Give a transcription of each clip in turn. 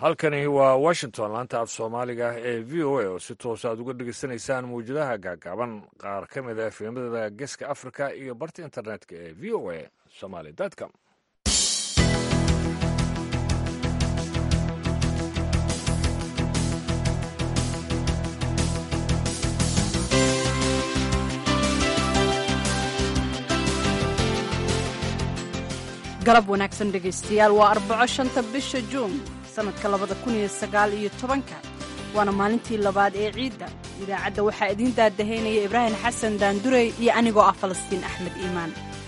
halkani waa washington laanta af soomaaliga ee v o a oo si toos aad uga dhegeysanaysaan mawjadaha gaagaaban qaar ka mid a efemada geeska africa iyo barta internetka ee v o a somaly com galab wanaagsan dhegaystayaal waa arbaco shanta bisha juun sannadka labada kun iyo sagaal iyo tobanka waana maalintii labaad ee ciidda idaacadda waxaa idiin daadahaynaya ibraahim xasan daandurey iyo anigoo ah falastiin axmed iimaan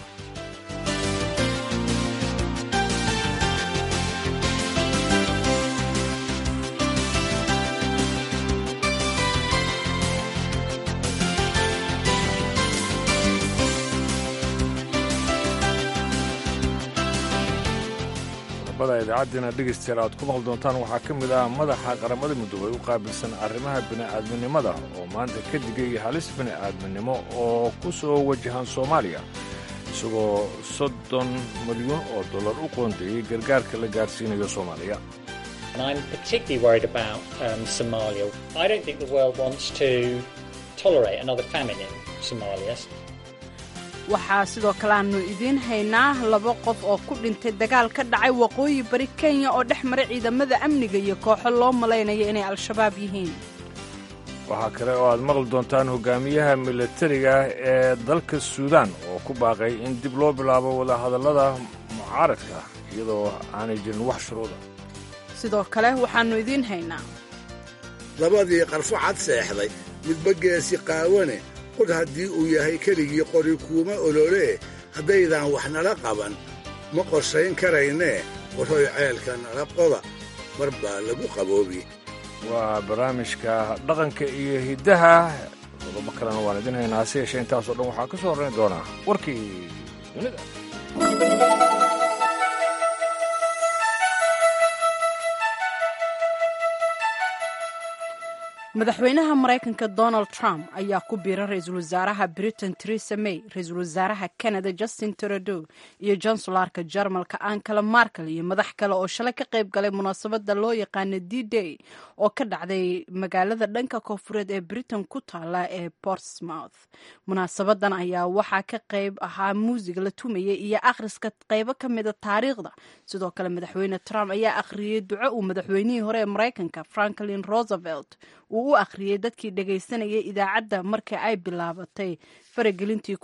qodobada idaacaddiina dhegaystayaal aad ku maqli doontaan waxaa ka mid ah madaxa qaramada midoobay u qaabilsan arrimaha bini'aadminimada oo maanta ka digay halis bini'aadminimo oo ku soo wajahan soomaaliya isagoo soddon milyuun oo dollar u qoondeeyey gargaarka la gaarsiinayo soomaaliya I'm particularly worried about um, Somalia. I don't think the world wants to tolerate another famine in Somalia. waxaa sidoo kale aanu idiin haynaa laba qof oo ku dhintay dagaal ka dhacay waqooyi bari kenya oo dhex maray ciidamada amniga iyo kooxo loo malaynayo inay al-shabaab yihiin waxaa kale oo aad maqli doontaan hogaamiyaha milatariga ee dalka suudaan oo ku baaqay in dib loo bilaabo wadahadallada mucaaradka iyadoo aanay jirin wax shuruuda sidoo kale waxaannu idiin haynaa labadii qarfo cad seexday midba geesi qaawane qod haddii uu yahay keligii qori kuuma ololee haddaydaan wax nala qaban ma qorshayn karaynee warhoy ceelka nala qoda mar baa lagu qaboobi waa barnaamijka dhaqanka iyo hiddaha qodobo kalena waan idin haynaa hase yeeshee intaasoo dhan waxaa ka soo horrayn doonaa warkii dunida madaxweynaha maraykanka donald trump ayaa ku biira ra-iisul wasaaraha britain teresa may ra-iisul wasaaraha canada justin trudeau iyo jansularka jarmalka ankala markel iyo madax kale oo shalay ka qayb galay munaasabada loo yaqaana d day oo ka dhacday magaalada dhanka koonfureed ee britain ku taala ee portsmouth munaasabadan ayaa waxaa ka qayb ahaa muusig la tumayay iyo akhriska qaybo ka mida taariikhda sidoo kale madaxweyne trump ayaa akhriyey duco uu madaxweynihii hore ee maraykanka franklin roosevelt uu u akhriyey dadkii dhagaysanayay idaacadda markii ay bilaabatay faragelintii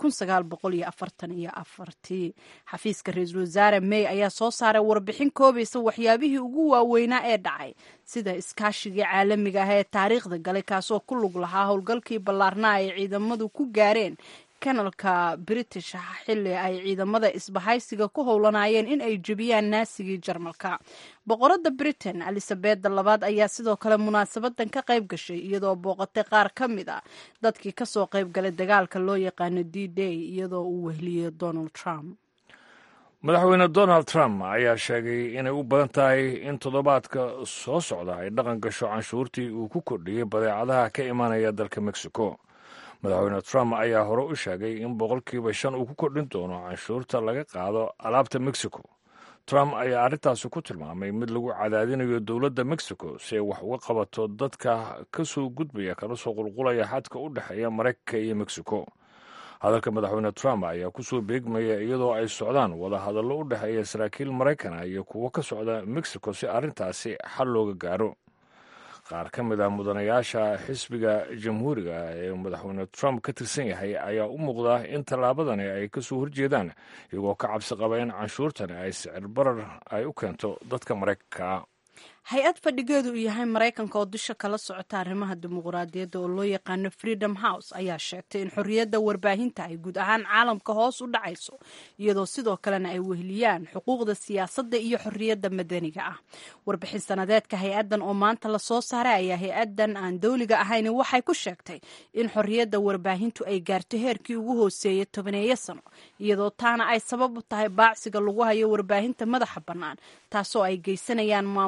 ii xafiiska ra-iisul wasaare may ayaa soo saaray warbixin koobaysa waxyaabihii ugu waaweynaa ee dhacay sida iskaashigii caalamiga ah ee taariikhda galay kaasoo ku lug lahaa howlgalkii ballaarnaa ay ciidamadu ku gaareen kanalka british xilli ay ciidamada isbahaysiga ku howlanayeen in ay jebiyaan naasigii jarmalka boqorada britain elizabeda labaad ayaa sidoo kale munaasabadan ka qayb gashay iyadoo booqatay qaar ka mid a dadkii kasoo qayb galay dagaalka loo yaqaano d day iyadoo uu wehliyey donald trump madaxweyne donald trump ayaa sheegay inay u badan tahay in toddobaadka soo socda ay dhaqan gasho canshuurtii uu ku kordhiyey badeecadaha ka imanaya dalka mexico madaxweyne trump ayaa hore u sheegay in boqolkiiba shan uu ku kordhin doono canshuurta laga qaado alaabta mexico trump ayaa arrintaasi ku tilmaamay mid lagu cadaadinayo dowladda mexico si ay wax uga qabato dadka ka soo gudbaya kala soo qulqulaya xadka u dhexeeya maraykanka iyo mexico hadalka madaxweyne trump ayaa ku soo beegmaya iyadoo ay socdaan wadahadallo u dhexeeya saraakiil maraykana iyo kuwo ka socda mexico si arrintaasi xal looga gaaro qaar ka mid ah mudanayaasha xisbiga jamhuuriga ee madaxweyne trump ka tirsan yahay ayaa u muuqda in tallaabadani ay ka soo horjeedaan iyagoo ka cabsi qaba in canshuurtani ay sicir barar ay u keento dadka maraykanka hay-ad fadhigeedu uu yahay maraykanka oo dusha kala socota arrimaha dimuqraadiyadda oo loo yaqaano freedom house ayaa sheegtay in xorriyadda warbaahinta ay guud ahaan caalamka hoos u dhacayso iyadoo sidoo kalena ay wehliyaan xuquuqda siyaasadda iyo xorriyadda madaniga ah warbixin sanadeedka hay-addan oo maanta lasoo saaray ayaa hay-addan aan dowliga ahayn waxay ku sheegtay in xorriyadda warbaahintu ay gaarto heerkii ugu hooseeyay tobaneeyo sano iyadoo taana ay sabab u tahay baacsiga lagu hayo warbaahinta madaxa bannaan taasoo ay geysanayaan maamulada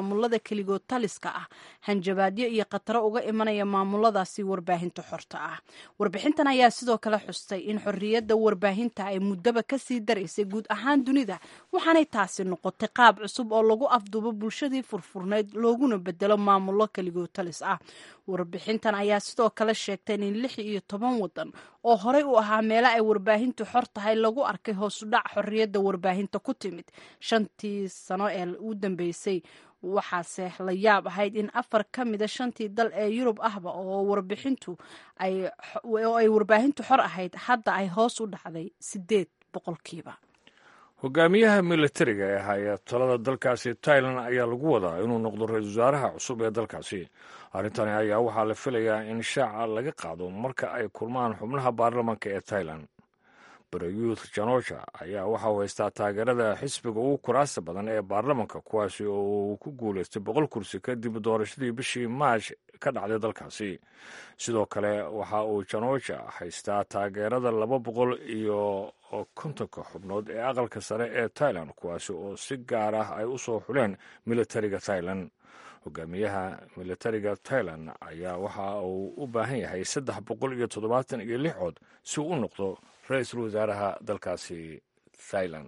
keligood taliska ah hanjabaadyo iyo khataro uga imanaya maamuladaasi warbaahinta xorta ah warbixintan ayaa sidoo kale xustay in xorriyadda warbaahinta ay muddaba kasii daraysay guud ahaan dunida waxaanay taasi noqotay qaab cusub oo lagu afduubo bulshadii furfurnayd looguna bedelo maamulo keligood talis ah warbixintan ayaa sidoo kale sheegtay in lix iyo toban wadan oo horey u ahaa meelo ay warbaahintu xor tahay lagu arkay hoosudhac xorriyadda warbaahinta ku timid shantii sano ee u dambeysay waxaase la yaab ahayd in afar ka mida shantii dal ee yurub ahba oo warbixintu oo ay warbaahintu xor ahayd hadda ay hoos u dhacday sideed boqolkiiba hogaamiyaha militariga ee haya talada dalkaasi tailan ayaa lagu wadaa inuu noqdo ra-iisul wasaaraha cusub ee dalkaasi arrintani ayaa waxaa la filayaa in shaaca laga qaado marka ay kulmaan xubnaha baarlamanka ee tailan barayuth janoja ayaa waxa uu haystaa taageerada xisbiga ugu kuraasta badan ee baarlamanka kuwaasi oo uu ku guulaystay boqol kursi kadib doorashadii bishii maash ka dhacday dalkaasi sidoo kale waxa uu janoja haystaa taageerada laba boqol iyo kontonka xubnood ee aqalka sare ee tailan kuwaasi oo si gaar ah ay u soo xuleen militariga tailan hogaamiyaha militariga tailan ayaa waxa uu u baahan yahay saddex boqol iyo toddobaatan iyo lix cod si uu u noqdo ra-iisul wasaaraha dalkaasi thailan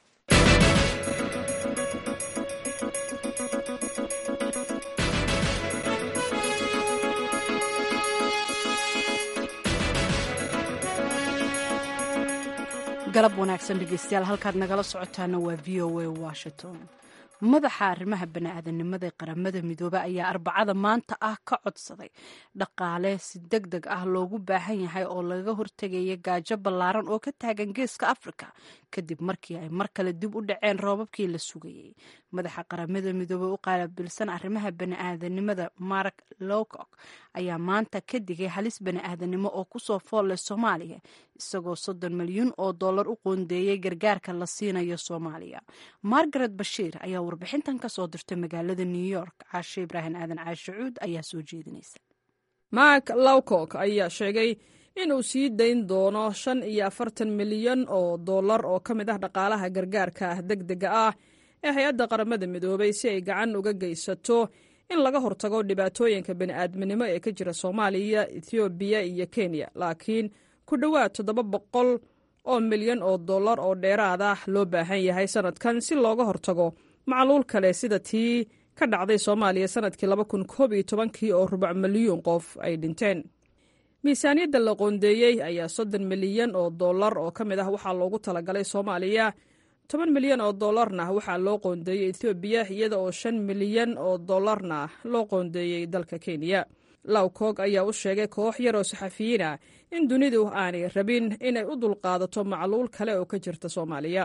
galab wanaagsan dhegeystayaal halkaad nagala socotaana waa v o a washington madaxa arrimaha bani-aadanimada ee qaramada midoobe ayaa arbacada maanta ah ka codsaday dhaqaale si deg deg ah loogu baahan yahay oo laga hortegaya gaajo ballaaran oo ka taagan geeska afrika kadib markii ay mar kale dib u dhaceen roobabkii la sugayey madaxa qaramada midoobe u qaalabilsan arrimaha bani-aadanimada mark lowcock ayaa maanta ka digay halis bani-aadanimo oo kusoo foolle soomaaliya isagoo soddon milyuun oo dollar u qoondeeyey gargaarka la siinayo soomaaliya margaret bashiir ayaa warbixintan ka soo dirtay magaalada new york caashe ibraahim aadan caashacuud ayaa soo jeedinaysa mark lowcock ayaa sheegay inuu sii dayn doono shan iyo afartan milyan oo dollar oo ka mid ah dhaqaalaha gargaarka ah deg dega ah ee hay-adda qaramada midoobay si ay gacan uga geysato in laga hortago dhibaatooyinka bani'aadminimo ee ka jira soomaaliya ethoobiya iyo kenya laakiin ku dhowaad toddoba boqol oo milyan oo dollar oo dheeraad ah loo baahan yahay sanadkan si looga hortago macluul kale sida tii ka dhacday soomaaliya sanadkii laba kun koob iyo tobankii oo rubac milyuun qof ay dhinteen miisaaniyadda la qoondeeyey ayaa soddon milyan oo dollar oo ka mid ah waxaa loogu talagalay soomaaliya toban milyan oo dollarna waxaa loo qoondeeyey ethoobiya iyada oo shan milyan oo dollarna loo qoondeeyey dalka kenya lawcoog ayaa u sheegay koox yar oo saxafiyiin ah in dunidu aanay rabin inay u dulqaadato macluul kale oo ka jirta soomaaliya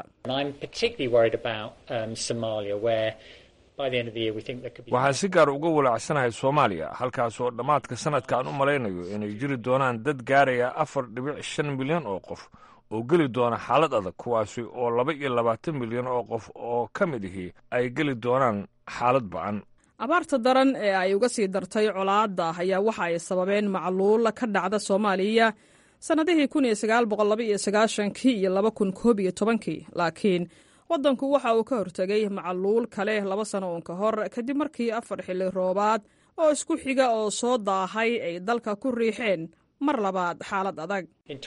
waxaan si gaar uga walaacsanahay soomaaliya halkaas oo dhammaadka sanadkaan u malaynayo inay jiri doonaan dad gaaraya afar dhibic shan milyan oo qof oo geli doona xaalad adag kuwaasi oo laba iyo labaatan milyan oo qof oo ka mid ihi ay geli doonaan xaalad ba'an abaarta daran ee ay uga sii dartay colaadda ayaa waxa ay sababeen macluula ka dhacda soomaaliya sannadihii kun iyo sagaal boqol laba iyo sagaashankii iyo laba kun koob iyo tobankii laakiin waddanku waxa uu ka hortegay macluul kale laba sano uun ka hor kadib markii afar xilli roobaad oo isku xiga oo soo daahay ay dalka ku riixeen mar labaad xaalad adag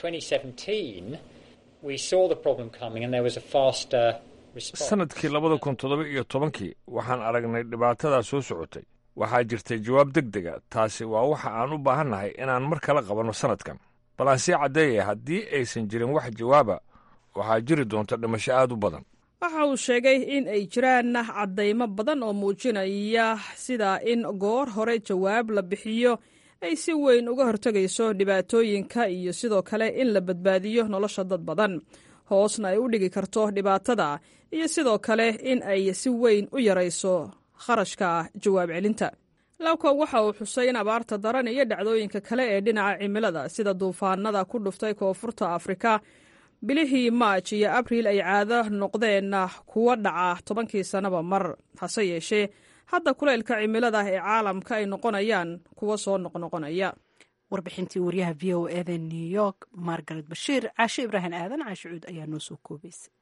sanadkii labada kun toddoba iyo tobankii waxaan aragnay dhibaatadaa soo socotay waxaa jirtay jawaab deg dega taasi waa waxa aan u baahannahay inaan mar kala qabanno sannadkan bal aan sii caddeeyaya haddii aysan jirin wax jawaaba waxaa jiri doonta dhimasho aad u badan waxa uu sheegay in ay jiraan caddaymo badan oo muujinaya sida in goor hore jawaab la bixiyo ay si weyn uga hortegayso dhibaatooyinka iyo sidoo kale in la badbaadiyo nolosha dad badan hoosna ay u dhigi karto dhibaatada iyo sidoo kale in ay si weyn u yarayso kharashka jawaab celinta lawka waxa uu xusay in abaarta daran iyo dhacdooyinka kale ee dhinaca cimilada sida duufaanada ku dhuftay koonfurta afrika bilihii maaj iyo abriil ay caado noqdeen kuwa dhaca tobankii sannaba mar hase yeeshee hadda kulaylka cimilada ee caalamka ay noqonayaan kuwa soo noqnoqonaya warbixintii waryaha v o eda new york margaret bashiir caashe ibraahim aadan caashicuud ayaa noo soo koobaysay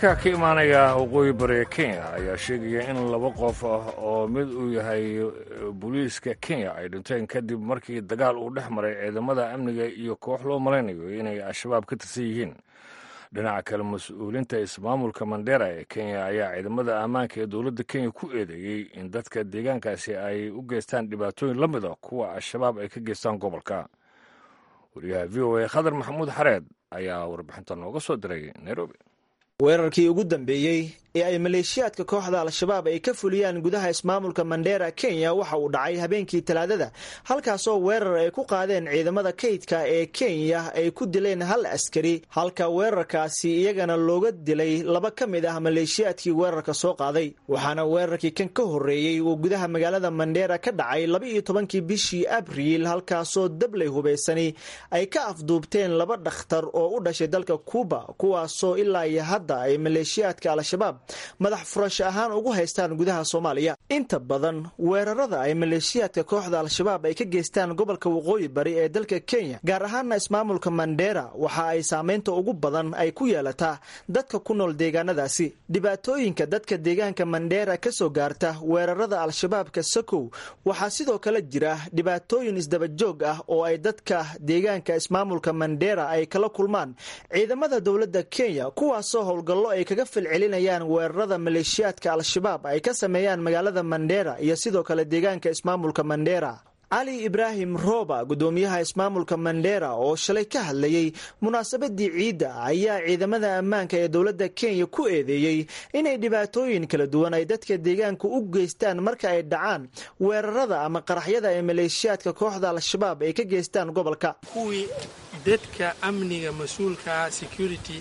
wararka ka imaanaya waqooyi bari kenya ayaa sheegaya in laba qof ah oo mid uu yahay booliiska kenya ay dhinteen kadib markii dagaal uu dhex maray ciidamada amniga iyo koox loo malaynayo inay al-shabaab ka tirsan yihiin dhinaca kale mas-uulinta ismaamulka mandera ee kenya ayaa ciidamada ammaanka ee dowladda kenya ku eedeeyey in dadka deegaankaasi ay u geystaan dhibaatooyin la mid a kuwa al-shabaab ay ka geystaan gobolka wariyaha v o a khadar maxamuud xareed ayaa warbixinta nooga soo diray nairobi weerarkii ugu dambeeyey ee ay maleeshiyaadka kooxda al-shabaab ay ka fuliyaan gudaha ismaamulka mandera kenya waxa uu dhacay habeenkii talaadada halkaasoo weerar ay ku qaadeen ciidamada kaydka ee kenya ay ku dileen hal askari halka weerarkaasi iyagana looga dilay laba ka mid ah maleeshiyaadkii weerarka soo qaaday waxaana weerarkii kan ka horreeyey uu gudaha magaalada mandera ka dhacay laba-iyo tobankii bishii abriil halkaasoo dabley hubaysani ay ka afduubteen laba dhakhtar oo u dhashay dalka kuuba kuwaasoo ilaa iyo hadda ay maleeshiyaadka al-shabaab madax furasho ahaan ugu haystaan gudaha soomaaliya inta badan weerarada ay maleeshiyaadka kooxda al-shabaab ay ka geystaan gobolka waqooyi bari ee dalka kenya gaar ahaana ismaamulka mandera waxa ay saameynta ugu badan ay ku yeelataa dadka ku nool deegaanadaasi dhibaatooyinka dadka deegaanka mandera ka soo gaarta weerarada al-shabaabka sakow waxaa sidoo kale jira dhibaatooyin isdabajoog ah oo ay dadka deegaanka ismaamulka mandera ay kala kulmaan ciidamada dowladda kenya kuwaasoo howlgallo ay kaga falcelinayaan weerarada maleeshiyaadka al-shabaab ay ka sameeyaan magaalada mandera iyo sidoo kale deegaanka ismaamulka mandera cali ibraahim rooba gudoomiyaha ismaamulka mandera oo shalay ka hadlayey munaasabadii ciidda ayaa ciidamada ammaanka ee dowladda kenya ku eedeeyey inay dhibaatooyin kala duwan ay dadka deegaanka u geystaan marka ay dhacaan weerarada ama qaraxyada ee maleeshiyaadka kooxda al-shabaab ay ka geystaan gobolka kuwii dadka amniga mas-uulkaa security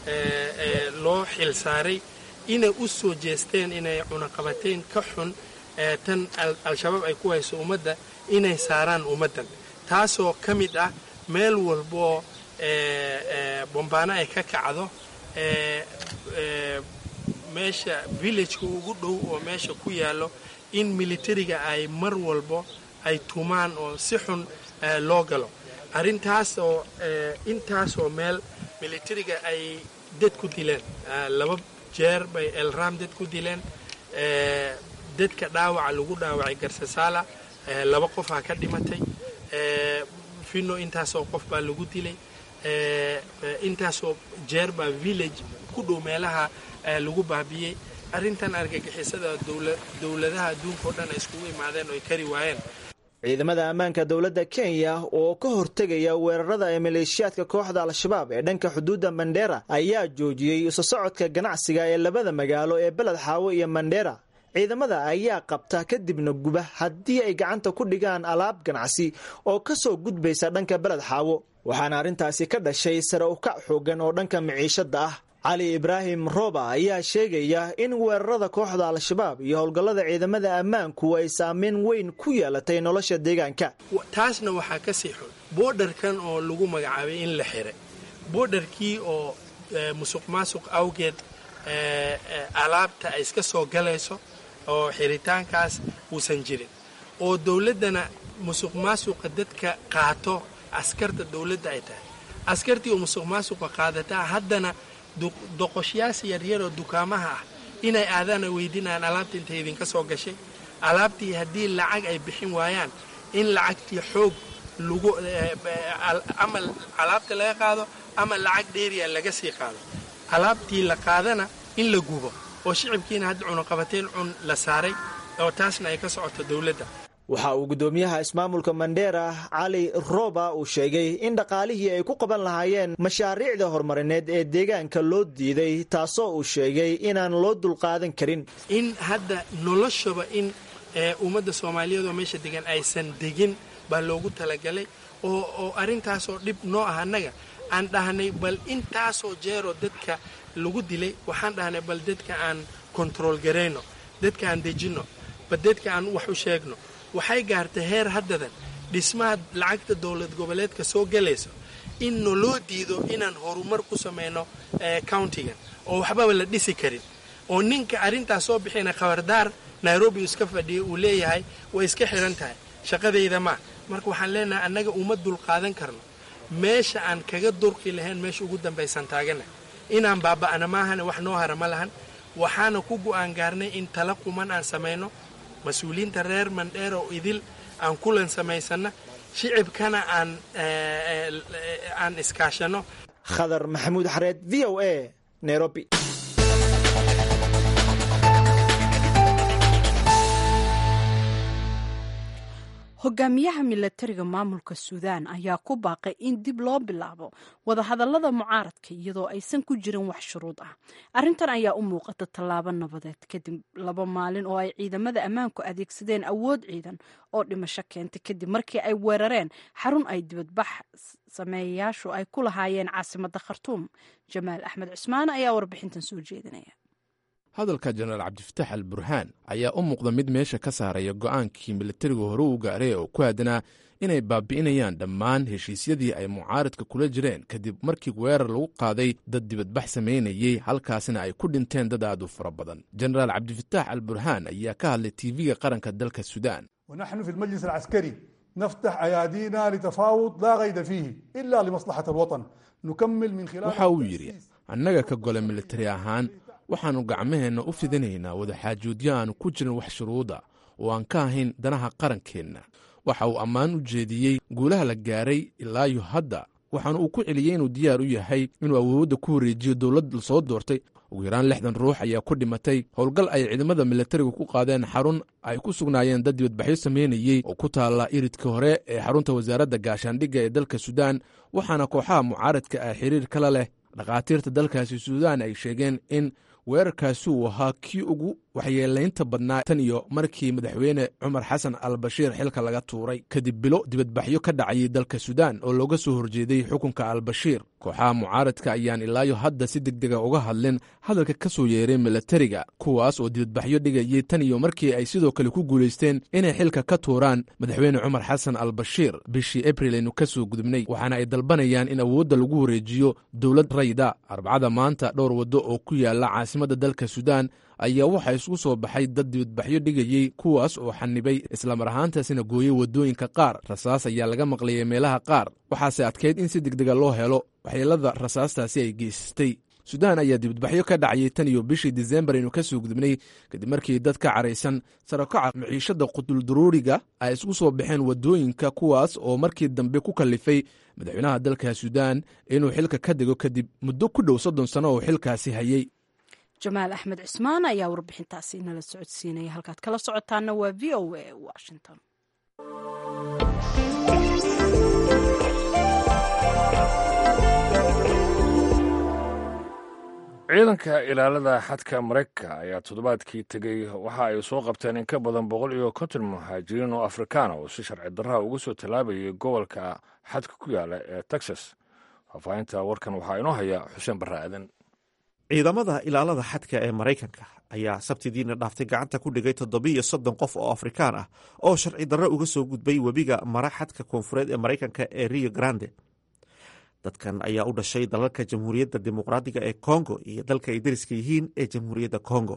loo xil saaray inay u soo jeesteen inay cunaqabateyn ka xun tan al-shabaab ay ku hayso ummadda inay saaraan ummaddan taasoo ka mid ah meel walboo bombaano ay ka kacdo meesha villageka ugu dhow oo meesha ku yaallo in militariga ay mar walbo ay tumaan oo si xun loo galo arrintaas oo intaasoo meel militariga ay dad ku dileen laba jeer bay elram dad ku dileen dadka dhaawaca lagu dhaawacay garsasaala laba qofaa ka dhimatay fino intaasoo qof baa lagu dilay intaasoo jeer baa village ku dhow meelaha lagu baabiyey arrintan argagixisada dowladaha adduunka oo dhan ay iskugu imaadeen oo ay kari waayeen ciidamada ammaanka dowladda kenya oo ka hortegaya weerarada ee maleeshiyaadka kooxda al-shabaab ee dhanka xuduudda mandera ayaa joojiyey isu socodka ganacsiga ee labada magaalo ee beled xaawo iyo mandera ciidamada ayaa qabta kadibna guba haddii ay gacanta ku dhigaan alaab ganacsi oo ka soo gudbaysa dhanka beled xaawo waxaana arrintaasi ka dhashay sare ukac xoogan oo dhanka miciishadda ah cali ibraahim roba ayaa sheegaya in weerarada kooxda al-shabaab iyo howlgallada ciidamada ammaanku ay saameyn weyn ku yeelatay nolosha deegaanka taasna waxaa ka sii xun boodharkan oo lagu magacaabay in la xiray boodharkii oo musuq maasuq awgeed alaabta ay iska soo galayso oo xiritaankaas uusan jirin oo dowladdana musuq maasuqa dadka qaato askarta dowladda ay tahay askartii oo musuq maasuqa qaadataa haddana doqoshyaas yaryaroo dukaamaha ah inay aadaana weydiinayaan alaabta intay idinka soo gashay alaabtii haddii lacag ay bixin waayaan in lacagtii xoog lagu ama alaabta laga qaado ama lacag dheeriya laga sii qaado alaabtii la qaadana in la gubo oo shicibkiina hadda cunuqabateen cun la saaray oo taasna ay ka socoto dowladda waxa uu guddoomiyaha ismaamulka mandera cali roba uu sheegay in dhaqaalihii ay ku qaban lahaayeen mashaariicda horumarineed ee deegaanka loo diiday taasoo uu sheegay inaan loo dulqaadan karin in hadda noloshaba in ummadda soomaaliyeed oo meesha degan aysan degin baa loogu talagalay oo arrintaasoo dhib noo ah annaga aan dhahnay bal intaasoo jeeroo dadka lagu dilay waxaan dhahnay bal dadka aan kontarool garayno dadka aan dejinno bal dadka aan wax u sheegno waxay gaartay heer haddadan dhismaha lacagta dowlad goboleedka soo galayso in naloo diido inaan horumar ku samayno countigan oo waxbaba la dhisi karin oo ninka arrintaas soo bixina khabardaar nairobi iska fadhiya uu leeyahay way iska xihan tahay shaqadayda maa marka waxaan leenahay annaga uma dulqaadan karno meesha aan kaga durqi lahayn meesha ugu dambaysan taagana inaan baaba'na maahane wax noo hara ma lahan waxaana ku go'aan gaarnay in tala quman aan samayno mas-uuliyiinta reer mandheer oo idil aan kulan samaysanna shicibkana aan aan iskaashanno khadar maxamuud xareed v o a nairobi hogaamiyaha milatariga maamulka suudaan ayaa ku baaqay in dib loo bilaabo wadahadalada mucaaradka iyadoo aysan ku jirin wax shuruud ah arrintan ayaa u muuqata tallaabo nabadeed kadib laba maalin oo ay ciidamada ammaanku adeegsadeen awood ciidan oo dhimasho keentay kadib markii ay weerareen xarun ay dibadbax sameeyayaashu ay ku lahaayeen caasimadda khartuum jamaal axmed cusmaan ayaa warbixintan soo jeedinaya hadalka jenaraal cabdifataax al burhaan ayaa u muuqda mid meesha ka saaraya go'aankii milatarigu hore u gaaray oo ku aadanaa inay baabi'inayaan dhammaan heshiisyadii ay mucaaradka kula jireen kadib markii weerar lagu qaaday dad dibadbax samaynayey halkaasna ay ku dhinteen dad aad u fara badan jenaraal cabdifataax al burhaan ayaa ka hadlay tv-ga qaranka dalka suudaan ونحن في المجلس العسكري نفتح أيادينا لتفاوض لا غير فيه إلا لمصلحة الوطن نكمل من خلال waxa uu yidhi annaga ka gole militari ahaan waxaannu gacmaheenna u fidinaynaa wadaxaajoodyo aanu ku jirin wax shuruuda oo aan ka ahayn danaha qarankeenna waxa uu ammaan u jeediyey guulaha la gaaray ilaayo hadda waxaana uu ku celiyey inuu diyaar u yahay inuu awoodda ku wareejiyo dowlad lasoo doortay ugu yaraan lixdan ruux ayaa ku dhimatay howlgal ay ciidamada milatariga ku qaadeen xarun ay ku sugnaayeen dad dibadbaxyo samaynayey oo ku taalla iridka hore ee xarunta wasaaradda gaashaandhigga ee dalka suudaan waxaana kooxaha mucaaradka ah xiriir kala leh dhakhaatiirta dalkaasi suudaan ay sheegeen in weerarkaasi uu ahaa kii ugu waxyeelaynta badnaa tan iyo markii madaxweyne cumar xasan al bashiir xilka laga tuuray kadib bilo dibadbaxyo ka dhacayay dalka suudaan oo looga soo horjeeday xukunka al bashiir kooxaha mucaaradka ayaan ilaayo hadda si deg dega uga hadlin hadalka ka soo yeeray milatariga kuwaas oo dibadbaxyo dhigayay tan iyo markii ay sidoo kale ku guulaysteen inay xilka ka tuuraan madaxweyne cumar xasan al bashiir bishii abril aynu ka soo gudubnay waxaana ay dalbanayaan in awoodda lagu wareejiyo dowlad rayda arbacada maanta dhowr waddo oo ku yaala caasimadda dalka suudaan ayaa waxaa isugu soo baxay dad dibadbaxyo dhigayey kuwaas oo xanibay islamar ahaantaasina gooyey waddooyinka qaar rasaas ayaa laga maqlayay meelaha qaar waxaase adkayd in si degdega loo helo waxyeelada rasaastaasi ay geysatay suudaan ayaa dibadbaxyo ka dhacayay tan iyo bishii disembar aynu ka soo gudubnay kadib markii dad ka caraysan sarakaca maciishada quduldaruuriga ay isugu soo baxeen waddooyinka kuwaas oo markii dambe ku kallifay madaxweynaha dalka suudaan inuu xilka ka dego kadib muddo ku dhow soddon sano oo xilkaasi hayey jamaal axmed cismaan ayaa warbixintaasi nala socodsiinaya halkaad kala socotaana waa v o a washington ciidanka ilaalada xadka maraykanka ayaa toddobaadkii tegey waxa ay soo qabteen in ka badan boqol iyo konton muhaajiriin oo afrikaana oo si sharci darraha uga soo tallaabayay gobolka xadka ku yaala ee texas faahfaahinta warkan waxaa inoo haya xuseen barre aadan ciidamada ilaalada xadka ee maraykanka ayaa sabtidiina dhaaftay gacanta ku dhigay toddobiiyo soddon qof oo afrikaan ah oo sharci darro uga soo gudbay webiga mara xadka koonfureed ee maraykanka ee rio grande dadkan ayaa u dhashay dalalka jamhuuriyadda dimuqraadiga ee kongo iyo dalka ay dariska yihiin ee jamhuuriyadda kongo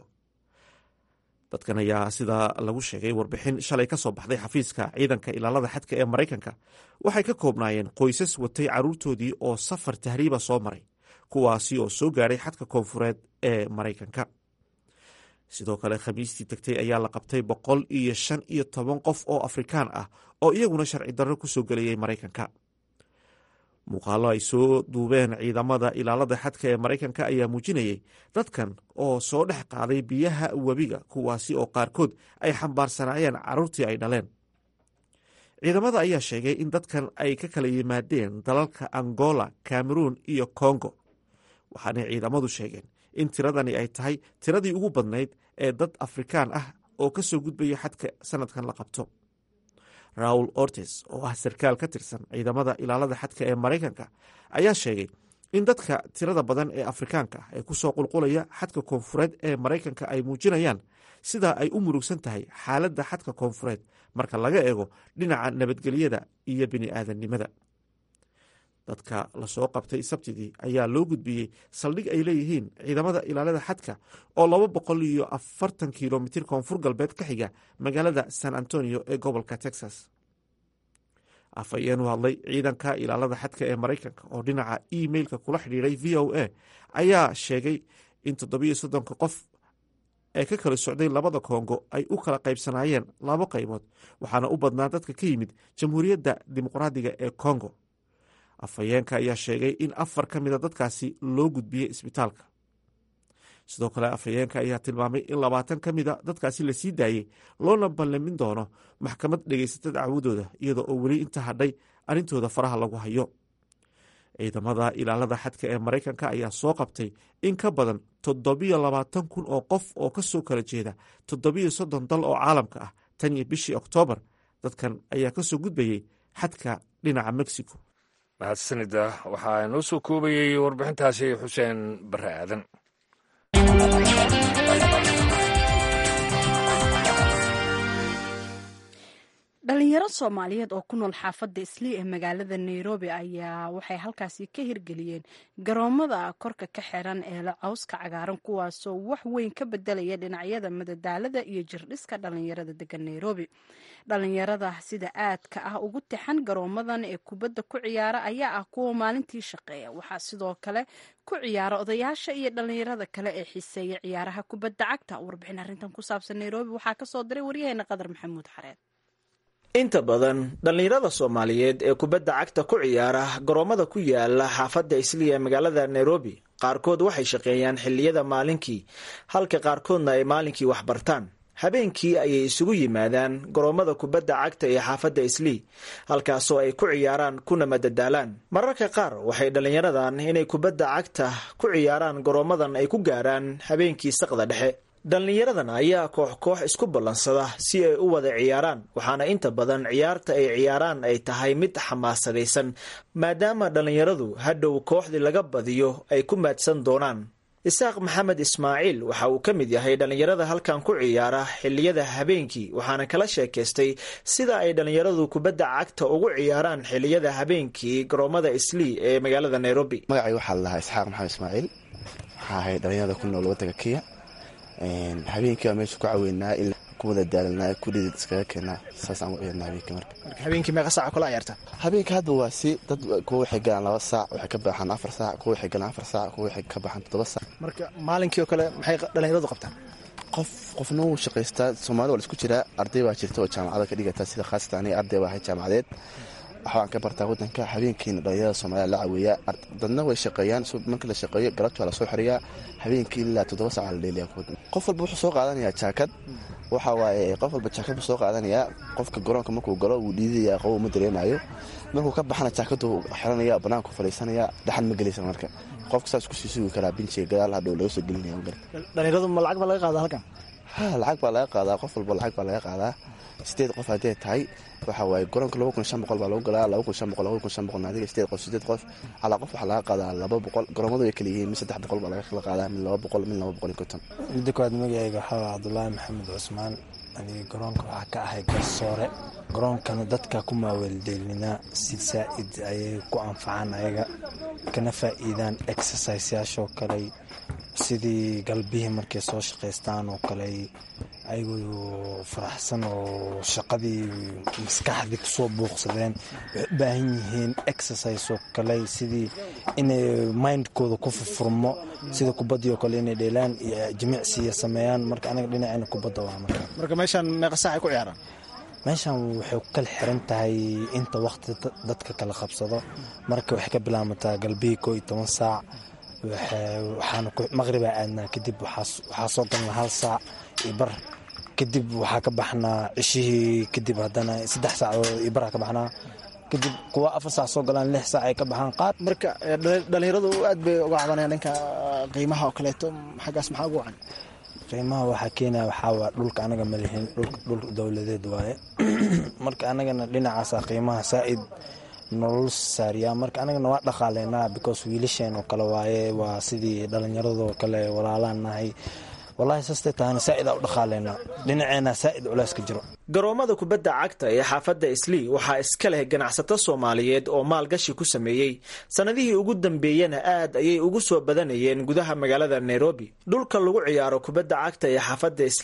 dadkan ayaa sida lagu sheegay warbixin shalay ka soo baxday xafiiska ciidanka ilaalada xadka ee maraykanka waxay ka koobnaayeen qoysas watay caruurtoodii oo safar tahriiba soo maray kuwaasi oo soo gaadhay xadka koonfureed ee maraykanka sidoo kale khamiistii tegtay ayaa la qabtay boqol iyo shan iyo toban qof oo afrikaan ah oo iyaguna sharci darro ku soo gelayay maraykanka muuqaalo ay soo duubeen ciidamada ilaalada xadka ee maraykanka ayaa muujinayay dadkan oo soo dhex qaaday biyaha webiga kuwaasi oo qaarkood ay xambaarsanaayeen caruurtii ay dhaleen ciidamada ayaa sheegay in dadkan ay ka kala yimaadeen dalalka angola cameroon iyo congo waxaanay ciidamadu sheegeen in tiradani ay tahay tiradii ugu badnayd ee dad afrikaan ah oo ka soo gudbaya xadka sanadkan la qabto raul ortes oo ah sarkaal ka tirsan ciidamada ilaalada xadka ee maraykanka ayaa sheegay in dadka tirada badan ee afrikaanka ah ee kusoo qulqulaya xadka koonfureed ee maraykanka ay muujinayaan sida ay u murugsan tahay xaaladda xadka koonfureed marka laga eego dhinaca nabadgelyada iyo bini'aadannimada dadka lasoo qabtay sabtidii ayaa loo gudbiyey saldhig ay leeyihiin ciidamada ilaalada xadka oo laba boqol iyo afartan kilomitir koonfur galbeed ka xiga magaalada san antonio ee gobolka texas afhayeen u hadlay ciidanka ilaalada xadka ee maraykanka oo dhinaca emailka kula xidhiiray v o a ayaa sheegay in toddobiyo soddonka qof ee ka kala socday labada kongo ay u kala qaybsanaayeen labo qaybood waxaana u badnaa dadka ka yimid jamhuuriyadda dimuqraadiga ee kongo afhayeenka ayaa sheegay in afar ka mida dadkaasi loo gudbiyey isbitaalka sidoo kale afhayeenka ayaa tilmaamay in labaatan ka mida dadkaasi la sii daayey loona ballamin doono maxkamad dhegaysata dacwadooda iyadoo oo weli inta hadhay arrintooda faraha lagu hayo ciidamada ilaalada xadka ee maraykanka ayaa soo qabtay in ka badan toddobiyo labaatan kun oo qof oo ka soo kala jeeda toddobiyo soddon dal oo caalamka ah tan iyo bishii oktoobar dadkan ayaa ka soo gudbayey xadka dhinaca mexico mahadsanida waxaa inoo soo koobayey warbixintaasi xuseen bare aadan dhalinyaro soomaaliyeed oo ku nool xaafadda islii ee magaalada nairobi ayaa waxay halkaasi ka hirgeliyeen garoomada korka ka xiran ee la cawska cagaaran kuwaasoo wax weyn ka bedelaya dhinacyada madadaalada iyo jirdhiska dhalinyarada degan nairobi dhalinyarada sida aadka ah ugu tixan garoomadan ee kubadda ku ciyaara ayaa ah kuwa maalintii shaqeeya waxaa sidoo kale ku ciyaara odayaasha iyo dhalinyarada kale ee xiiseeya ciyaaraha kubadda cagta warbixin arrintan ku saabsan nairobi waxaa kasoo diray waryaheena qadar maxamuud xareed inta badan dhallinyarada soomaaliyeed ee kubadda cagta ku ciyaara garoomada ku yaala xaafadda isliya ee magaalada nairobi qaarkood waxay shaqeeyaan xilliyada maalinkii halka qaarkoodna ay maalinkii wax bartaan habeenkii ayay isugu yimaadaan garoomada kubadda cagta ee xaafadda islii halkaasoo ay ku ciyaaraan kuna madadaalaan mararka qaar waxay dhallinyaradan inay kubadda cagta ku ciyaaraan garoomadan ay ku gaaraan habeenkii saqda dhexe dhallinyaradan ayaa koox koox isku ballansada si ay u wada ciyaaraan waxaana inta badan ciyaarta ay ciyaaraan ay tahay mid xamaasadaysan maadaama dhallinyaradu hadhow kooxdii laga badiyo ay ku maadsan doonaan isaaq maxamed ismaaciil waxa uu ka mid yahay dhallinyarada halkan ku ciyaara xilliyada habeenkii waxaana kala sheekaystay sida ay dhallinyaradu kubadda cagta ugu ciyaaraan xilliyada habeenkii garoomada islii ee magaalada nairobi magacay waxaa la dhahaa isxaaq maxamed ismaaciil waxaa ahay dhallinyarada ku nool waddanka kenya habeenkii baa meesha ku caweynaa in ku wada daalanaa kudhidid iskaga keenaa saas aan u ciyaarna habeenkii marka marka habeenkii meeqa saaca kula ciyaarta habeenkii hadda waa si dad kuwa waxay galaan laba saac waxay ka baxaan afar saac kuwa waxay galaan afar saac kuwa waxay ka baxaan toddoba saac marka maalinkii oo kale maxay dhallinyaradu qabtaan qof qofna wuu shaqaystaa soomaalida waa la isku jiraa arday baa jirta oo jaamacada ka dhigata sida khaasatan aniga arday baa ahay jaamacadeed waxbaan ka bartaa waddanka habeenkiina dhalinyarada soomaalida la caweeyaa dadna way shaqeeyaan markii la shaqeeyo galabti waa lasoo xoriyaa habeenkii ilaa toddoba saaca la dheeliyaa qof walba wuxuu soo qaadanayaa jaakad waxa waaye qof walba jaakad buu soo qaadanayaa qofka garoonka markuu galo wuu dhiidaya qobo ma dareemayo markuu ka baxana jaakadu xiranaya banaanku fadhiisanaya dhaxan ma gelaysa marka qofka saas kusii sugi karaa binjiga gadaal hadhow laga soo gelinaya dhalinyaradu ma lacag baa laga qaadaa halkan ha lacag baa laga qaadaa qof walba lacag baa laga qaadaa sideed qof haddee tahay waxa waaye garoonka laba kun shan boqol baa lagu galaa laba kun shan boqol laba kun shan boqol adiga sideed qof sideed qof calaa qof waxaa laga qaadaa laba boqol garoomadu way kala yihiin mid saddex boqol baa laga kala qaadaa mid laba boqol mid laba boqol iyo konton midda koowaad magacayga waxaa waa cabdulaahi maxamed cusmaan aniga garoonka waxaa ka ahay garsoore garoonkana dadka ku maaweeldeelinaa si saa-id ayay ku anfacaan ayaga kana faa'iidaan exerciseyaashoo kale sidii galbihii markay soo shaqaystaan oo kale ayagoo faraxsan oo shaqadii maskaxdii kusoo buuqsadeen waxay u baahan yihiin exercise oo kale sidii inay mindkooda ku furfurmo sida kubaddii oo kale inay dheelaan iyo jimicsiya sameeyaan marka anaga dhinacayna kubadda waa marka marka meeshaan meeqa saac ay ku ciyaaraan meeshan waxay ku kala xiran tahay inta waqti dadka kala qabsado marka waxay ka bilaamataa galbihii koo iyo toban saac waxaana maqribaa aadnaa kadib waxaa soo galnaa hal saac iyo bar kadib waxaa ka baxnaa cishihii kadib haddana saddex saacadood iyo baraa ka baxnaa kadib kuwa afar saac soo galaan lix saac ay ka baxaan qaad marka dhallinyaradu aad bay uga cabanayaan dhanka qiimaha oo kaleeto xaggaas maxaa ugu wacan qiimaha waxaa keenaya waxaa waa dhulka anaga malihin dhul dowladeed waaye marka anagana dhinacaasa qiimaha saa-id nolol saariyaa marka anagana waa dhaqaaleynaa because wiilasheen oo kale waaye waa sidii dhallinyaradoo kale walaalaan nahay wallahi saastay tahana saa'id aa u dhaqaaleynaa dhinaceena saa'id culays ka jiro garoomada kubadda cagta ee xaafadda islii waxaa iska leh ganacsato soomaaliyeed oo maalgashi ku sameeyey sannadihii ugu dambeeyena aad ayay ugu soo badanayeen gudaha magaalada nairobi dhulka lagu ciyaaro kubadda cagta ee xaafadda islii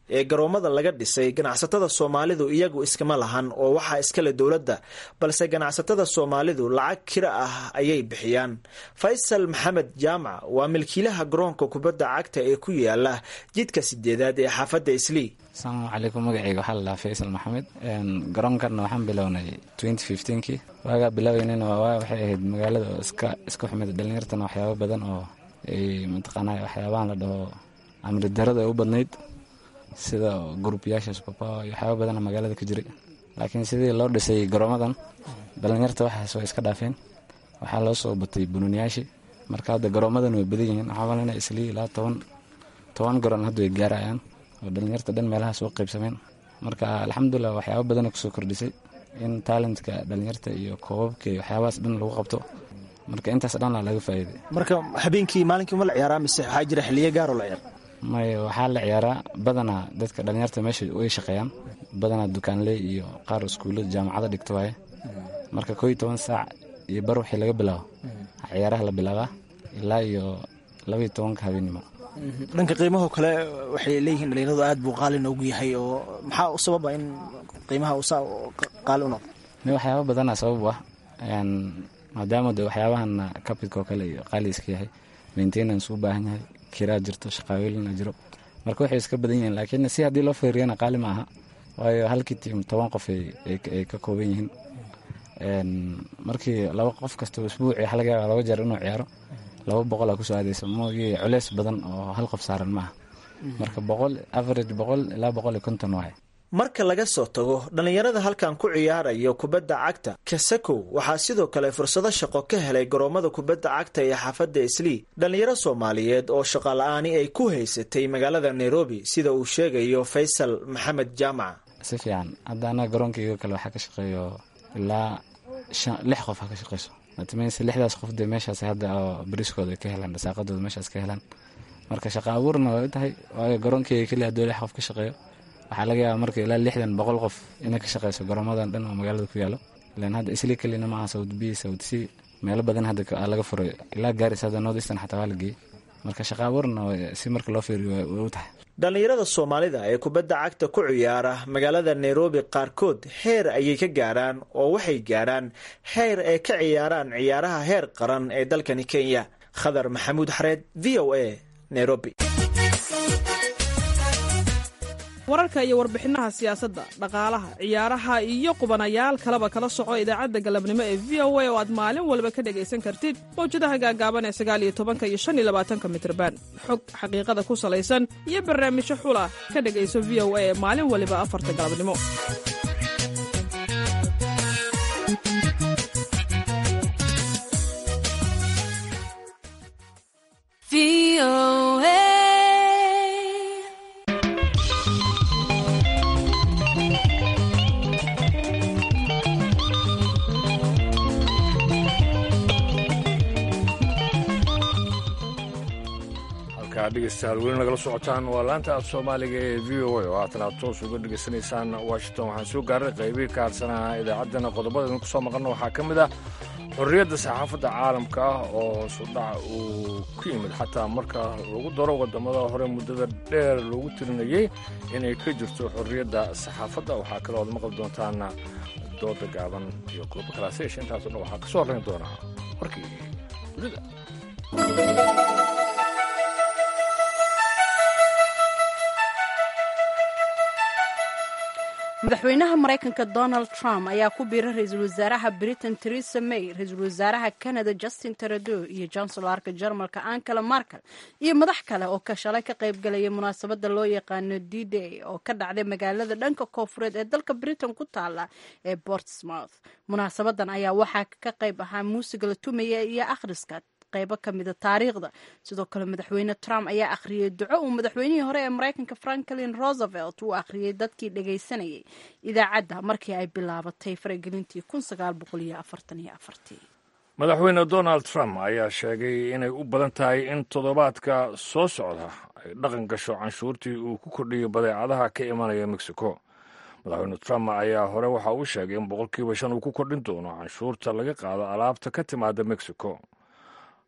ee garoomada laga dhisay ganacsatada soomaalidu iyagu iskama lahan oo waxaa iskale dowladda balse ganacsatada soomaalidu lacag kira ah ayay bixiyaan faysal maxamed jaamac waa milkiilaha garoonka kubadda cagta ee ku yaala jidka sideedaad ee xaafadda islii asalaamu calaykum magaceyga waxaa ladhahaa faysal maxamed garoonkanna waxaan bilownay twenty fifteenkii waagaa bilaabeynana waa waxay ahayd magaalada oo iska iska xumid dhalinyartana waxyaaba badan oo ay mataqaanaa waxyaabahan la dhaho amri darada ay u badnayd sida gruubyaasha subapower iyo waxyaaba badana magaalada ka jiray laakiin sidii loo dhisay garoomadan dhalinyarta waxaas way iska dhaafeen waxaa loo soo batay bununiyaashii marka hadda garoomadan way badan yihiin waxaa malina islii ilaa toban toban garoon hadda way gaarayaan oo dhalinyarta dhan meelahaas u qaybsameen marka alxamdulilah waxyaaba badana kusoo kordhisay in talentka dhalinyarta iyo koobabka iyo waxyaabahaas dhan lagu qabto marka intaas dhanaa laga faa'iiday marka habeenkii maalinkii ma la ciyaaraa mise waxaa jira xiliyo gaaroo la ciyaar may waxaa la ciyaaraa badanaa dadka dhalinyarta meesha way shaqeeyaan badanaa dukaanley iyo qaar iskuullada jaamacada dhigto waaye marka koo iyo toban saac iyo bar wixii laga bilaabo ciyaaraha la bilaabaa ilaa iyo laba iyo tobanka habeennimo dhanka qiimahoo kale waxay leeyihiin dhalinyaradu aad buu qaali noogu yahay oo maxaa u sababa in qiimaha uu saa qaali u noqdo mi waxyaaba badanaa sabab ah maadaama de waxyaabahan capitka oo kale iyo qaali iska yahay maintenance u baahan yahay kiraa jirto shaqaaweylina jiro marka waxay iska badan yihiin laakiin si haddii loo feeriyana qaali ma aha waayo halkii tiim toban qof ay ka kooban yihiin markii laba qof kasta isbuuci waxa laga yaaba laba jeer inuu ciyaaro laba boqol aa kusoo aadaysa mogii culeys badan oo hal qof saaran maaha marka boqol average boqol ilaa boqol iyo konton waaye marka laga soo tago dhallinyarada halkan ku ciyaarayo kubadda cagta kasakow waxaa sidoo kale fursado shaqo ka helay garoomada kubadda cagta ee xaafadda islii dhallinyaro soomaaliyeed oo shaqo la-aani ay ku haysatay magaalada nairobi sida uu sheegayo faysal maxamed jaamac si fiican hadda anaga garoonkayga kale waxaa ka shaqeeyo ilaa lix qof ha ka shaqeyso atms lixdaas qof dee meeshaas hadda oo bariskooda ka helaan dhasaaqadooda meeshaas ka helaan marka shaqa abuurna way u tahay waayo garoonkeyga keliya hadduu lix qof ka shaqeeyo waxaa laga yaaba marka ilaa lixdan boqol qof inay ka shaqeyso garoomadan dhan oo magaalada ku yaalo ilan hadda isli kelina maaha sawd b sawd c meelo badan hadda laga furay ilaa gaaris hadda north eastern xataa waa la geeyey marka shaqa abuurna si marka loo fiiriyo way u tahay dhallinyarada soomaalida ee kubadda cagta ku ciyaara magaalada nairobi qaarkood heer ayay ka gaaraan oo waxay gaaraan heer ay ka ciyaaraan ciyaaraha heer qaran ee dalkani kenya khadar maxamuud xareed v o a nairobi wararka iyo warbixinaha siyaasadda dhaqaalaha ciyaaraha iyo qubanayaal kaleba kala soco idaacadda galabnimo ee v o a oo aad maalin walba ka dhegaysan kartid mawjadaha gaagaaban ee sagaal iyo tobanka iyo shan iyo labaatanka mitrban xog xaqiiqada ku salaysan iyo barnaamijyo xula ka dhegayso v o a ee maalin waliba afarta galabnimo dhegeystayaal weli nagala socotaan waa laanta af soomaaliga ee v o a oo haatan aad toos uga dhegaysanaysaan washington waxaan soo gaaray qaybihii ka harsanaha idaacaddana qodobadaynu kusoo maqalno waxaa ka mid ah xorriyadda saxaafadda caalamka ah oo sudhac uu ku yimid xataa marka lagu daro waddamada hore muddada dheer loogu tirinayey inay ka jirto xorriyadda saxaafadda waxaa kaloo ad maqli doontaan dooda gaaban iyo qodobo kalaasesha intaaso dhan waxaa ka soo horrayn doonaa warkii dunida madaxweynaha maraykanka donald trump ayaa ku biiray ra-iisul wasaaraha britain teresa may ra-iisul wasaaraha canada justin trudeau iyo janselarka jarmalka ankela markel iyo madax kale oo ka shalay ka qaybgalaya munaasabada loo yaqaano d day oo ka dhacday magaalada dhanka koofureed ee dalka britain ku taala ee portsmouth munaasabadan ayaa waxaa ka qayb ahaa muusiga la tumaya iyo akhriska qaybo ka mida taariikhda sidoo kale madaxweyne trump ayaa akhriyey duco uu madaxweynihii hore ee maraykanka franklin roosevelt uu akhriyey dadkii dhagaysanayay idaacadda markii ay bilaabatay faragelintii madaxweyne donald trump ayaa sheegay inay u badan tahay in toddobaadka soo socda ay dhaqan gasho canshuurtii uu ku kordhiyo badeecadaha ka imanaya mexico madaxweyne trump ayaa hore waxa uu sheegay in boqolkiiba shan uu ku kordhin doono canshuurta laga qaado alaabta ka timaada mexico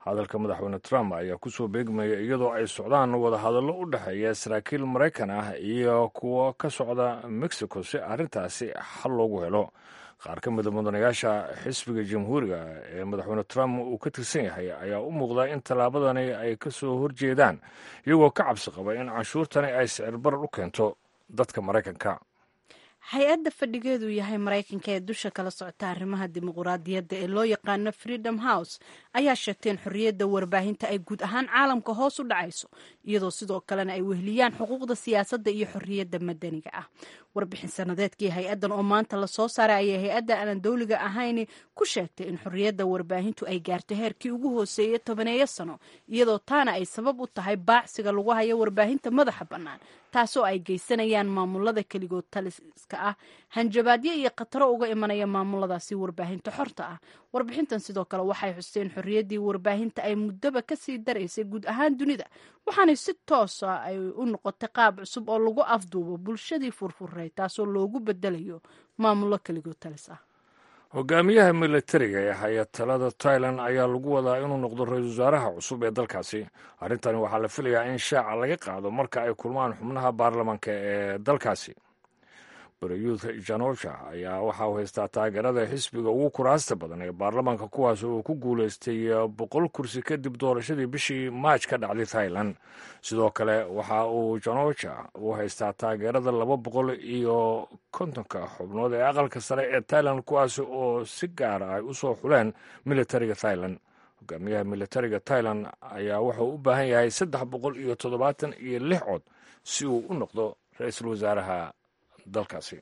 hadalka madaxweyne trump ayaa kusoo beegmaya iyadoo ay socdaan wadahadallo u dhexeeya saraakiil maraykan ah iyo kuwo ka socda mexico si arrintaasi xal loogu helo qaar ka mida mudanayaasha xisbiga jamhuuriga ee madaxweyne trump uu ka tirsan yahay ayaa u muuqda in tallaabadani ay ka soo horjeedaan iyagoo ka cabsi qaba in canshuurtani ay sicir barar u keento dadka maraykanka hay-adda fadhigeedu yahay maraykanka ee dusha kala socota arrimaha dimuquraadiyadda ee loo yaqaano freedom house ayaa sheegtay in xorriyadda warbaahinta ay guud ahaan caalamka hoos u dhacayso iyadoo sidoo kalena ay weheliyaan xuquuqda siyaasadda iyo xorriyadda madaniga ah warbixin sanadeedkii hay-addan oo maanta lasoo saaray ayay hay-adda aanan dowliga ahayn ku sheegtay in xorriyadda warbaahintu ay gaarto heerkii ugu hooseeyey tobaneeyo sano iyadoo taana ay sabab u tahay baacsiga lagu hayo warbaahinta madaxa bannaan taasoo ay geysanayaan maamulada keligood taliska ah hanjabaadyo iyo khataro uga imanaya maamuladaasi warbaahinta xorta ah warbixintan sidoo kale waxay xusteen xorriyaddii warbaahinta ay muddoba kasii daraysay guud ahaan dunida waxaanay si toosa ay u noqotay qaab cusub oo lagu afduubo bulshadii furfuray taasoo loogu bedelayo maamulo keligood talis ah hogaamiyaha militariga ee haya talada tailan ayaa lagu wadaa inuu noqdo ra-iisul wasaaraha cusub ee dalkaasi arrintani waxaa la filayaa in shaaca laga qaado marka ay kulmaan xubnaha baarlamaanka ee dalkaasi barayuud janosha ayaa waxa uu haystaa taageerada xisbiga ugu kuraasta badan ee baarlamaanka kuwaas oo ku guulaystay boqol kursi kadib doorashadii bishii maaj ka dhacday thailand sidoo kale waxa uu janosha uu haystaa taageerada laba boqol iyo kontonka xubnood ee aqalka sare ee thailand kuwaas oo si gaara ay u soo xuleen militariga thailand hogaamiyaha militariga thailand ayaa wuxuu u baahan yahay saddex boqol iyo toddobaatan iyo lix cod si uu u noqdo ra-iisul wasaaraha dalkaasi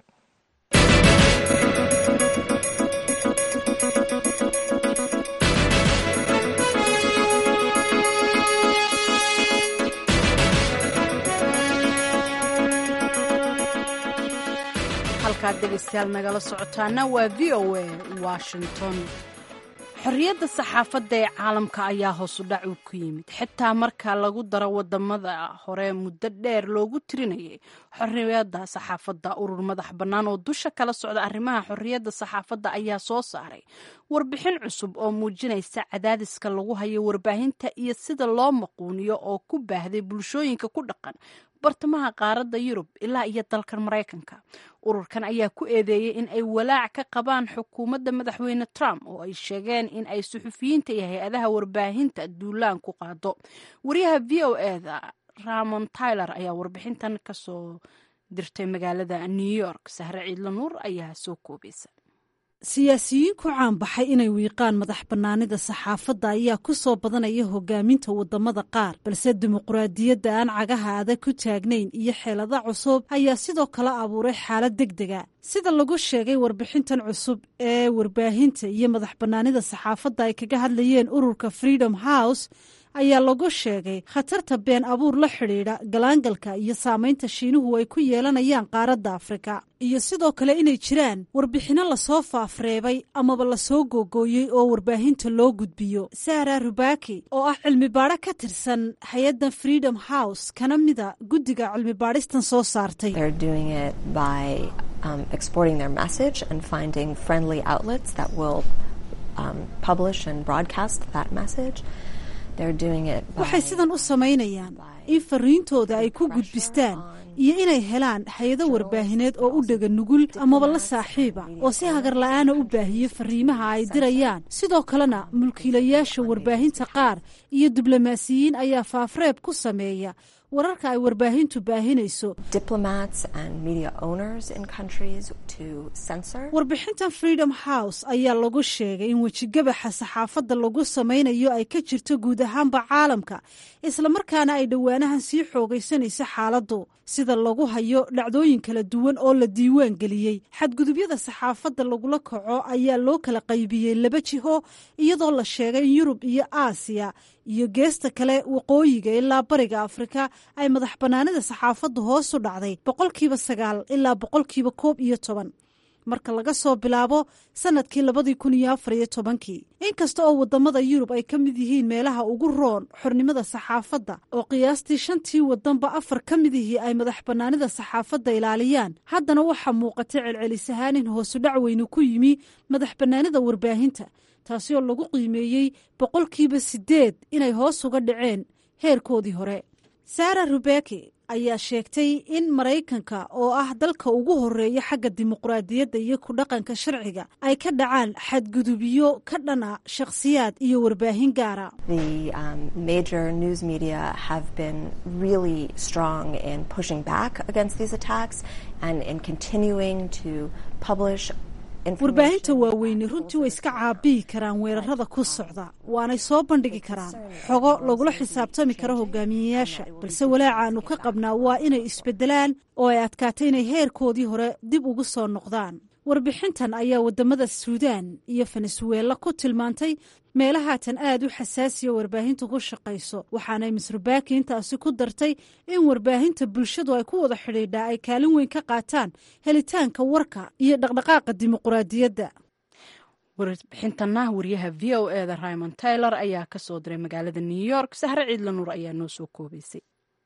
halkaad dhegaystayaal nagala socotaana waa v o a washington xorriyadda saxaafadda ee caalamka ayaa hoosu dhac u ku yimid xitaa marka lagu daro wadamada hore muddo dheer loogu tirinayay xorriyadda saxaafadda urur madax bannaan oo dusha kala socda arrimaha xorriyadda saxaafadda ayaa soo saaray warbixin cusub oo muujinaysa cadaadiska lagu hayo warbaahinta iyo sida loo maquuniyo oo ku baahday bulshooyinka ku dhaqan bartamaha qaaradda yurub ilaa iyo dalkan maraykanka ururkan ayaa ku eedeeyey in ay walaac ka qabaan xukuumadda madaxweyne trump oo ay sheegeen in ay suxufiyiinta iyo hay-adaha warbaahinta duulaan ku qaado wariyaha v o eda ramon tyler ayaa warbixintan kasoo dirtay magaalada new york sahre ciidla nuur ayaa soo koobaysa siyaasiyiin ku caanbaxay inay wiiqaan madax bannaanida saxaafadda ayaa ku soo badanaya hogaaminta wadamada qaar balse dimuqraadiyadda aan cagaha adag ku taagnayn iyo xeelada cusub ayaa sidoo kale abuuray xaalad deg dega sida lagu sheegay warbixintan cusub ee warbaahinta iyo madax bannaanida saxaafadda ay kaga hadlayeen ururka freedom house ayaa lagu sheegay khatarta been abuur la xidhiidha galaangalka iyo saamaynta shiinuhu ay ku yeelanayaan qaaradda afrika iyo sidoo kale inay jiraan warbixinno lasoo faafreebay amaba lasoo googooyey oo warbaahinta loo gudbiyo sara rubaki oo ah cilmi baadho ka tirsan hay-addan freedom house kana mida guddiga cilmi baadhistan soo saartay waxay sidan u samaynayaan in fariintooda ay ku gudbistaan iyo inay helaan hay-ado warbaahineed oo u dhega nugul amaba la saaxiiba oo si hagar la-aana u baahiyo fariimaha ay dirayaan sidoo kalena mulkiilayaasha warbaahinta qaar iyo diblomaasiyiin ayaa faafreeb ku sameeya wararka ay warbaahintu baahinayso warbixintan freedom house ayaa lagu sheegay in wejigabaxa saxaafadda lagu samaynayo ay ka jirto guud ahaanba caalamka islamarkaana ay dhowaanahan sii xoogaysanayso xaaladdu sida lagu hayo dhacdooyin kala duwan oo la diiwaan geliyey xadgudubyada saxaafadda lagula kaco ayaa loo kala qaybiyey laba jiho iyadoo la sheegay in yurub iyo aasiya iyo geesta kale waqooyiga ilaa bariga afrika ay madax bannaanida saxaafaddu hoos u dhacday boqolkiiba sagaal ilaa boqolkiiba koob iyo toban marka laga soo bilaabo sanadkii labadii kun iyo afar iyo tobankii inkasta oo wadamada yurub ay ka mid yihiin meelaha ugu roon xornimada saxaafadda oo qiyaastii shantii wadanba afar ka mid ihii ay madax bannaanida saxaafadda ilaaliyaan haddana waxaa muuqata celcelis ahaan in hoosudhac weyne ku yimi madax bannaanida warbaahinta taasi oo lagu qiimeeyey boqolkiiba siddeed inay hoos uga dhaceen heerkoodii hore sara rubeki ayaa sheegtay in maraykanka oo ah dalka ugu horeeya xagga dimuqraadiyadda iyo ku dhaqanka sharciga ay ka dhacaan xadgudubyo ka dhana shakhsiyaad iyo warbaahin gaara warbaahinta waaweyne runtii way iska caabiyi karaan weerarada ku socda waanay soo bandhigi karaan xogo lagula xisaabtami karo hogaamiyeyaasha balse walaacaanu ka qabnaa waa inay isbedelaan oo ay adkaatay inay heerkoodii hore dib ugu soo noqdaan warbixintan ayaa wadamada suudaan iyo venezuela ku tilmaantay meelahaatan aad u xasaasiya warbaahinta ku shaqayso waxaanay misrubaki intaasi ku dartay in warbaahinta bulshadu ay ku wada xidhiidhaa ay kaalin weyn ka qaataan helitaanka warka iyo dhaqdhaqaaqa dimuqraadiyadda warbixintana wariyaha v o e da raymond taylor ayaa ka soo diray magaalada new york sahre ciidla nuur ayaa noo soo koobaysay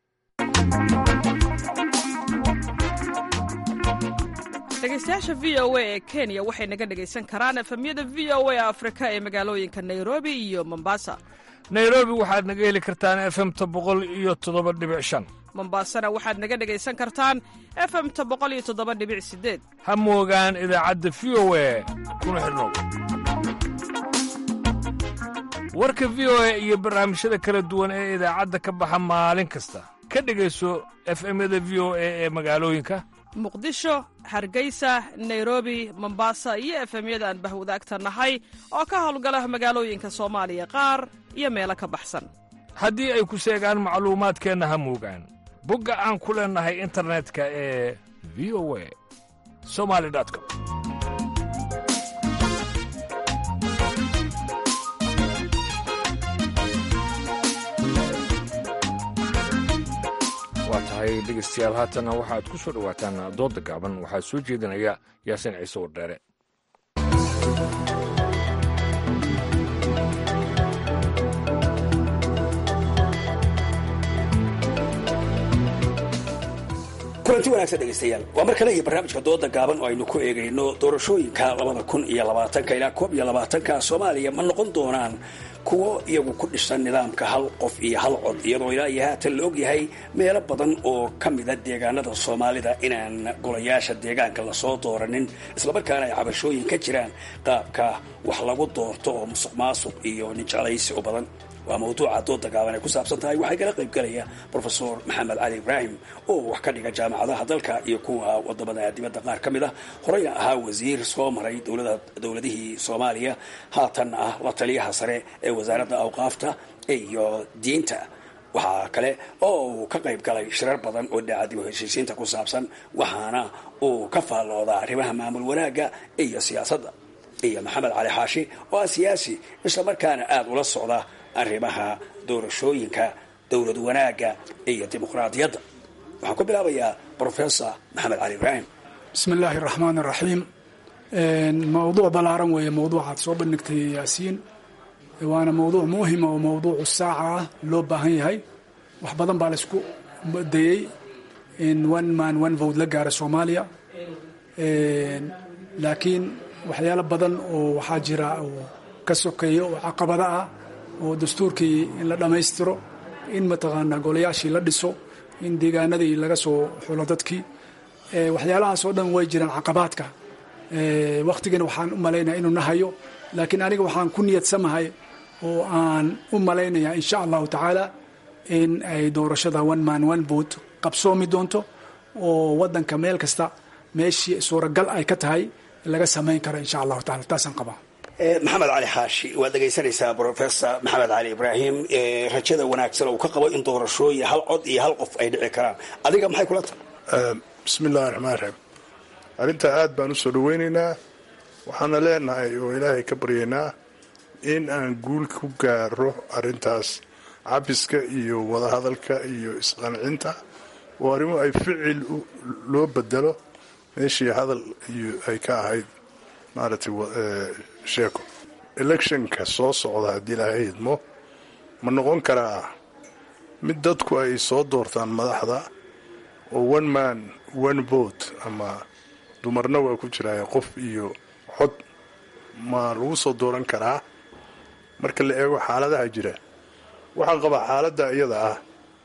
dhegeystayaasha v o a ee kenya waxay naga dhegaysan karaan efemyada v o a afrika ee magaalooyinka nairobi iyo mombasa nairobi waxaad naga heli kartaan efemta boqol iyo toddoba dhibic shan mombasana waxaad naga dhegaysan kartaan efemta boqol iyo toddoba dhibic sideed ha moogaan idaacadda v o a kuna xidhnow warka v o a iyo barnaamijyada kala duwan ee idaacadda ka baxa maalin kasta ka dhegayso efemyada v o a ee magaalooyinka muqdisho hargeysa nairobi mombasa iyo efemyada aan bahwadaagta nahay oo ka howlgala magaalooyinka soomaaliya qaar iyo meelo ka baxsan haddii ay ku seegaan macluumaadkeenna ha muugaan bogga aan ku leennahay internetka ee v o a somali com waa tahay dhegaystayaal haatanna waxaad ku soo dhowaataan doodda gaaban waxaa soo jeedinaya yaasiin ciise wardheere kulanti wanaagsan dhegaystayaal waa mar kale iyo barnaamijka dooda gaaban oo aynu ku eegayno doorashooyinka labada kun iyo labaatanka ilaa koob iyo labaatanka soomaaliya ma noqon doonaan kuwo iyagu ku dhisan nidaamka hal qof iyo hal cod iyadoo ilaa iyo haatan la ogyahay meelo badan oo ka mida deegaanada soomaalida inaan golayaasha deegaanka lasoo dooranin islamarkaana ay cabashooyin ka jiraan qaabka wax lagu doorto oo musuq maasuq iyo ninjeclaysi u badan waa mawduuca dooda gaaban ay ku saabsan tahay waxaa kala qaybgalaya brofesor maxamed cali ibraahim oo wax ka dhiga jaamacadaha dalka iyo kuwa wadamada dibadda qaar ka mid ah horeyna ahaa wasiir soo maray dowladihii soomaaliya haatan ah la taliyaha sare ee wasaaradda awqaafta iyo diinta waxaa kale oo uu ka qayb galay shirar badan oo dhinaca dib u heshiisiinta ku saabsan waxaana uu ka faalloodaa arrimaha maamul wanaagga iyo siyaasadda iyo maxamed cali xaashi oo ah siyaasi islamarkaana aada ula socda arrimaha doorashooyinka dowlad wanaagga iyo dimuqraadiyadda waxaan ku bilaabayaa brofesor maxamed cali ibraahim bismi illaahi raxmaan iraxiim mawduuc ballaaran weeye mawduucaad soo bandhigtay yaasiin waana mawduuc muhima oo mawduucu saaca ah loo baahan yahay wax badan baa laysku dayey in one man one vote la gaara soomaaliya laakiin waxyaalo badan oo waxaa jira oo ka sokeeya oo caqabada ah oo dastuurkii in la dhammaystiro in mataqaanaa golayaashii la dhiso in deegaanadii laga soo xulo dadkii waxyaalahaas oo dhan way jiraan caqabaadka wakhtigana waxaan u malaynaya inuu nahayo laakiin aniga waxaan ku niyadsamahay oo aan u malaynayaa insha allahu tacaala in ay doorashada one man one vote qabsoomi doonto oo wadanka meel kasta meeshii suuragal ay ka tahay laga samayn karo insha allahu taala taasaan qabaa maxamed cali xaashi waad dhegaysanaysaa brofesor maxamed cali ibraahim rajada wanaagsan oo uu ka qabo in doorashooyin hal cod iyo hal qof ay dhici karaan adiga maxay kula tahay bismi illahi raxmaan raxiim arrintaa aad baan u soo dhaweynaynaa waxaana leenahay oo ilaahay ka baryaynaa in aan guul ku gaaro arrintaas cabiska iyo wadahadalka iyo isqancinta oo arrimo ay ficil loo bedelo meeshii hadal iyo ay ka ahayd maaragtay sheeko electionka soo socda haddii ilaahay idmo ma noqon karaa mid dadku ay soo doortaan madaxda oo one man one vote ama dumarna waa ku jiraaye qof iyo cod ma lagu soo dooran karaa marka la eego xaaladaha jira waxaan qabaa xaaladda iyada ah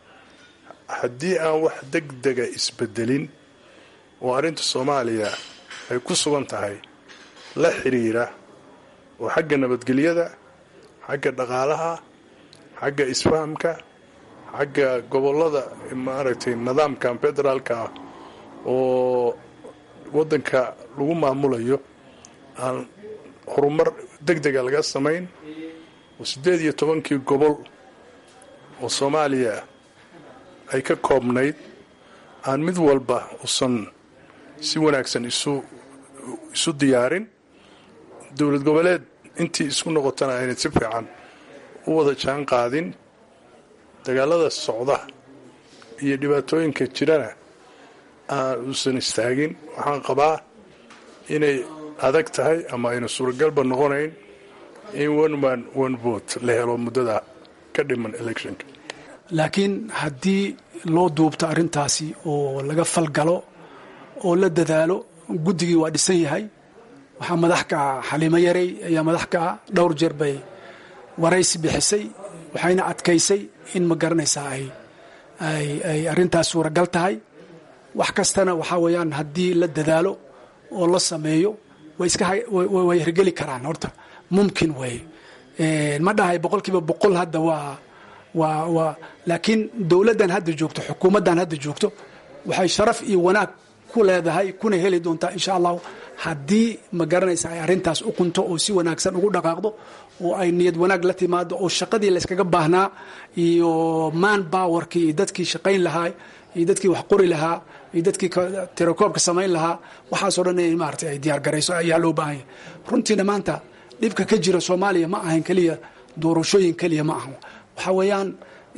haddii aan wax deg dega isbedelin oo arrinta soomaaliya ay ku sugan tahay la xiriira oo xagga nabadgelyada xagga dhaqaalaha xagga isfahamka xagga gobollada maaragtay nidaamkan federaalka ah oo waddanka lagu maamulayo aan horumar deg dega laga samayn oo siddeed iyo tobankii gobol oo soomaaliya ay ka koobnayd aan mid walba usan si wanaagsan isu isu diyaarin dowlad goboleed intii isku noqotana aynay si fiican u wada jaan qaadin dagaalada socda iyo dhibaatooyinka jirana aan uusan istaagin waxaan qabaa inay adag tahay ama ayna suuragalba noqonayn in one man one vote la helo muddada ka dhiman electionka laakiin haddii loo duubto arrintaasi oo laga falgalo oo la dadaalo guddigii waa dhisan yahay waxaa madax ka ah xaliimo yarey ayaa madax ka ah dhowr jeer bay waraysi bixisay waxayna adkaysay in ma garanaysaa ay ay arrintaas suuragal tahay wax kastana waxaa weeyaan haddii la dadaalo oo la sameeyo way iska way hirgeli karaan horta mumkin weeye ma dhahay boqol kiiba boqol hadda waa waa waa laakiin dowladdan hadda joogto xukuumaddan hadda joogto waxay sharaf iyo wanaag ku leedahay kuna heli doontaa insha allahu haddii ma garanaysa ay arrintaas u qunto oo si wanaagsan ugu dhaqaaqdo oo ay niyad wanaag la timaado oo shaqadii layskaga baahnaa iyo man bowerkii iyo dadkii shaqayn lahaa iyo dadkii wax qori lahaa iyo dadkii tirakoobka samayn lahaa waxaasoo dhan in maarata ay diyaar garayso ayaa loo baahan yahay runtiina maanta dhibka ka jira soomaaliya ma ahan keliya doorashooyin keliya ma ahan waxaa weeyaan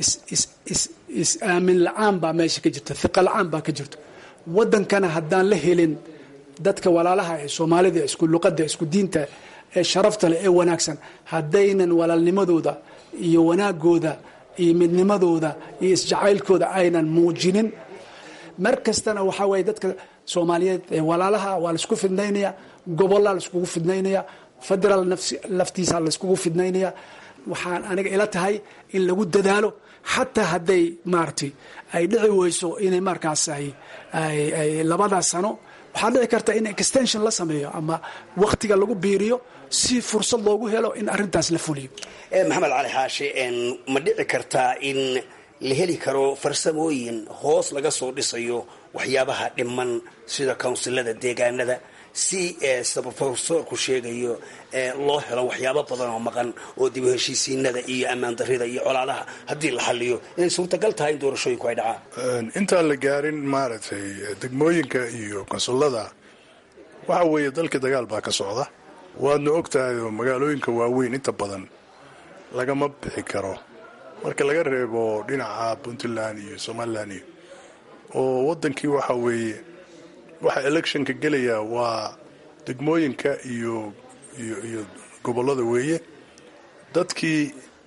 is aamin la-aan baa meesha ka jirta hiqa la-aan baa ka jirto waddankana haddaan la helin dadka walaalaha ee soomaalida isku luqadda isku diinta ee sharafta leh ee wanaagsan haddaynan walaalnimadooda iyo wanaagooda iyo midnimadooda iyo isjacaylkooda aynan muujinin mar kastana waxaa weeye dadka soomaaliyeed ee walaalaha waa laisku fidnaynaya gobollaa laiskugu fidnaynaya federaal laftiisa laiskugu fidnaynaya waxaan aniga ila tahay in lagu dadaalo xataa hadday maaragtay ay dhici weyso inay markaas ay labadaas sano waxaa dhici karta in extension la sameeyo ama wakhtiga lagu biiriyo si fursad loogu helo in arrintaas la fuliyo maxamed cali xaashi ma dhici kartaa in la heli karo farsamooyin hoos laga soo dhisayo waxyaabaha dhiman sida kawnsilada deegaanada si sida profesorku sheegayo loo helo waxyaabo badan oo maqan oo dib u heshiisiinada iyo ammaan darida iyo colaadaha haddii la xaliyo inay suurtagal tahay in doorashooyinku ay dhacaan intaan la gaarin maaragtay degmooyinka iyo konsullada waxa weeye dalkii dagaal baa ka socda waadna og tahay oo magaalooyinka waaweyn inta badan lagama bixi karo marka laga reebo dhinaca puntland iyo somalilan iyo oo waddankii waxa weeye waxa electionka gelaya waa degmooyinka iyo iyo iyo gobollada weeye dadkii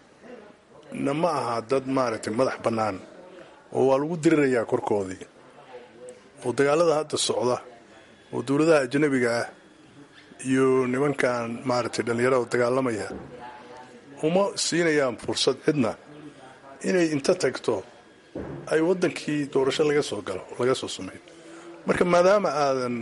na ma aha dad maaragtay madax bannaan oo waa lagu dirirayaa korkoodii oo dagaalada hadda socda oo dowladaha ajnabiga ah iyo nimankan maaragtay dhallinyarada dagaalamaya uma siinayaan fursad cidna inay inta tagto ay waddankii doorasho laga soo galo laga soo sameeyo marka maadaama aadan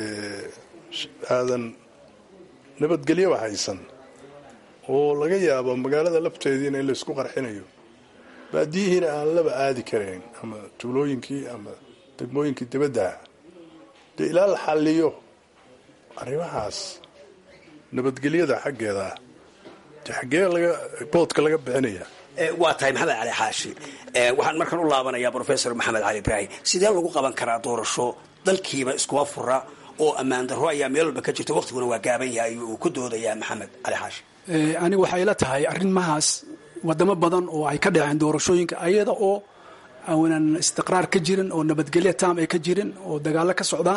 aadan nabadgelyaba haysan oo laga yaabo magaalada lafteediina in laysku qarxinayo baadiyihiina aan laba aadi karayn ama tuulooyinkii ama degmooyinkii dibaddaha dee ilaa la xalliyo arrimahaas nabadgelyada xaggeeda de xaggee laga boodka laga bixinaya waa tahay maxamed cali xaashi waxaan markan u laabanayaa professor maxamed cali ibraahim sidee lagu qaban karaa doorasho dalkiiba iskuma fura oo ammaan darro ayaa meel walba ka jirta waqtiguna waa gaaban yahay uu ku doodayaa maxamed cali xaashi anigu waxay ila tahay arrimahaas wadamo badan oo ay ka dhaceen doorashooyinka ayada oo aanan istiqraar ka jirin oo nabadgelyo taam ay ka jirin oo dagaallo ka socdaan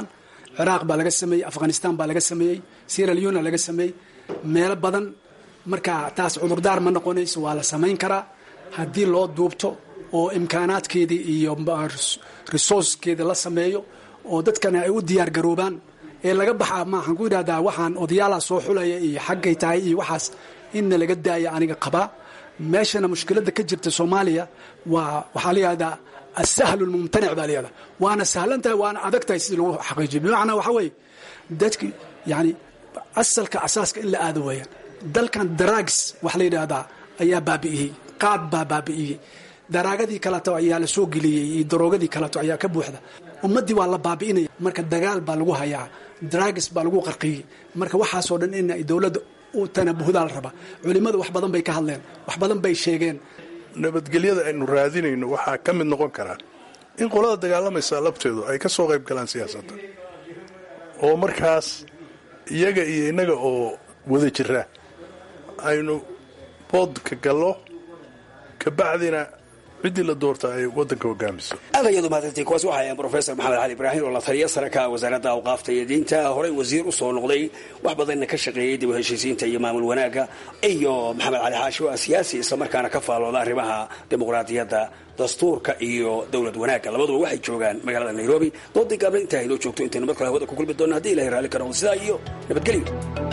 ciraaq baa laga sameeyey afghanistan baa laga sameeyey sierra leona laga sameeyey meelo badan marka taas cudurdaar ma noqonayso waa la samayn karaa haddii loo duubto oo imkaanaadkeedii iyo resourcekeeda la sameeyo oo dadkana ay u diyaar garoobaan ee laga baxaa maaxaan ku yidhahdaa waxaan odayaalaha soo xulaya iyo xaggay tahay iyo waxaas inna laga daaya aniga qabaa meeshana mushkiladda ka jirta soomaaliya waa waxaa la yihahdaa asahlu lmumtanic baa layihahdaa waana sahlan tahay waana adag tahay sidii lagu xaqiijiyo bimacnaa waxa weeye dadki yani asalka asaaska in la aado weeyaan dalkan daraags wax la yidhaahdaa ayaa baabi'iyey qaad baa baabi'iyey daraagadii kaleto ayaa la soo geliyey iyo daroogadii kaleto ayaa ka buuxda ummaddii waa la baabi'inaya marka dagaal baa lagu hayaa drags baa lagu qarqiyey marka waxaasoo dhan in ay dowladda u tanabuhdaa la rabaa culimmadu wax badan bay ka hadleen wax badan bay sheegeen nabadgelyada aynu raadinayno waxaa ka mid noqon karaa in qolada dagaalamaysa labteedu ay ka soo qayb galaan siyaasadda oo markaas iyaga iyo innaga oo wada jira aynu boodka gallo kabacdina ciddii la doorta ay waddanka hogaamiso aad ayadu mahadsantiin kuwaas waxay ahayn brofesor maxamed cali ibraahim oo la taliya sare ka ah wasaaradda awqaafta iyo diinta horey wasiir u soo noqday wax badanna ka shaqeeyey dib u heshiisiinta iyo maamul wanaagga iyo maxamed cali xaashi oo ah siyaasi islamarkaana ka faalooda arrimaha dimuqraadiyadda dastuurka iyo dowlad wanaagga labaduba waxay joogaan magaalada nairobi doodii gaabla intaa haynoo joogto intaynu mar kale hawada ku kulmi doonna haddi ilahay raalli ka noqdo sidaa iyo nabadgelyo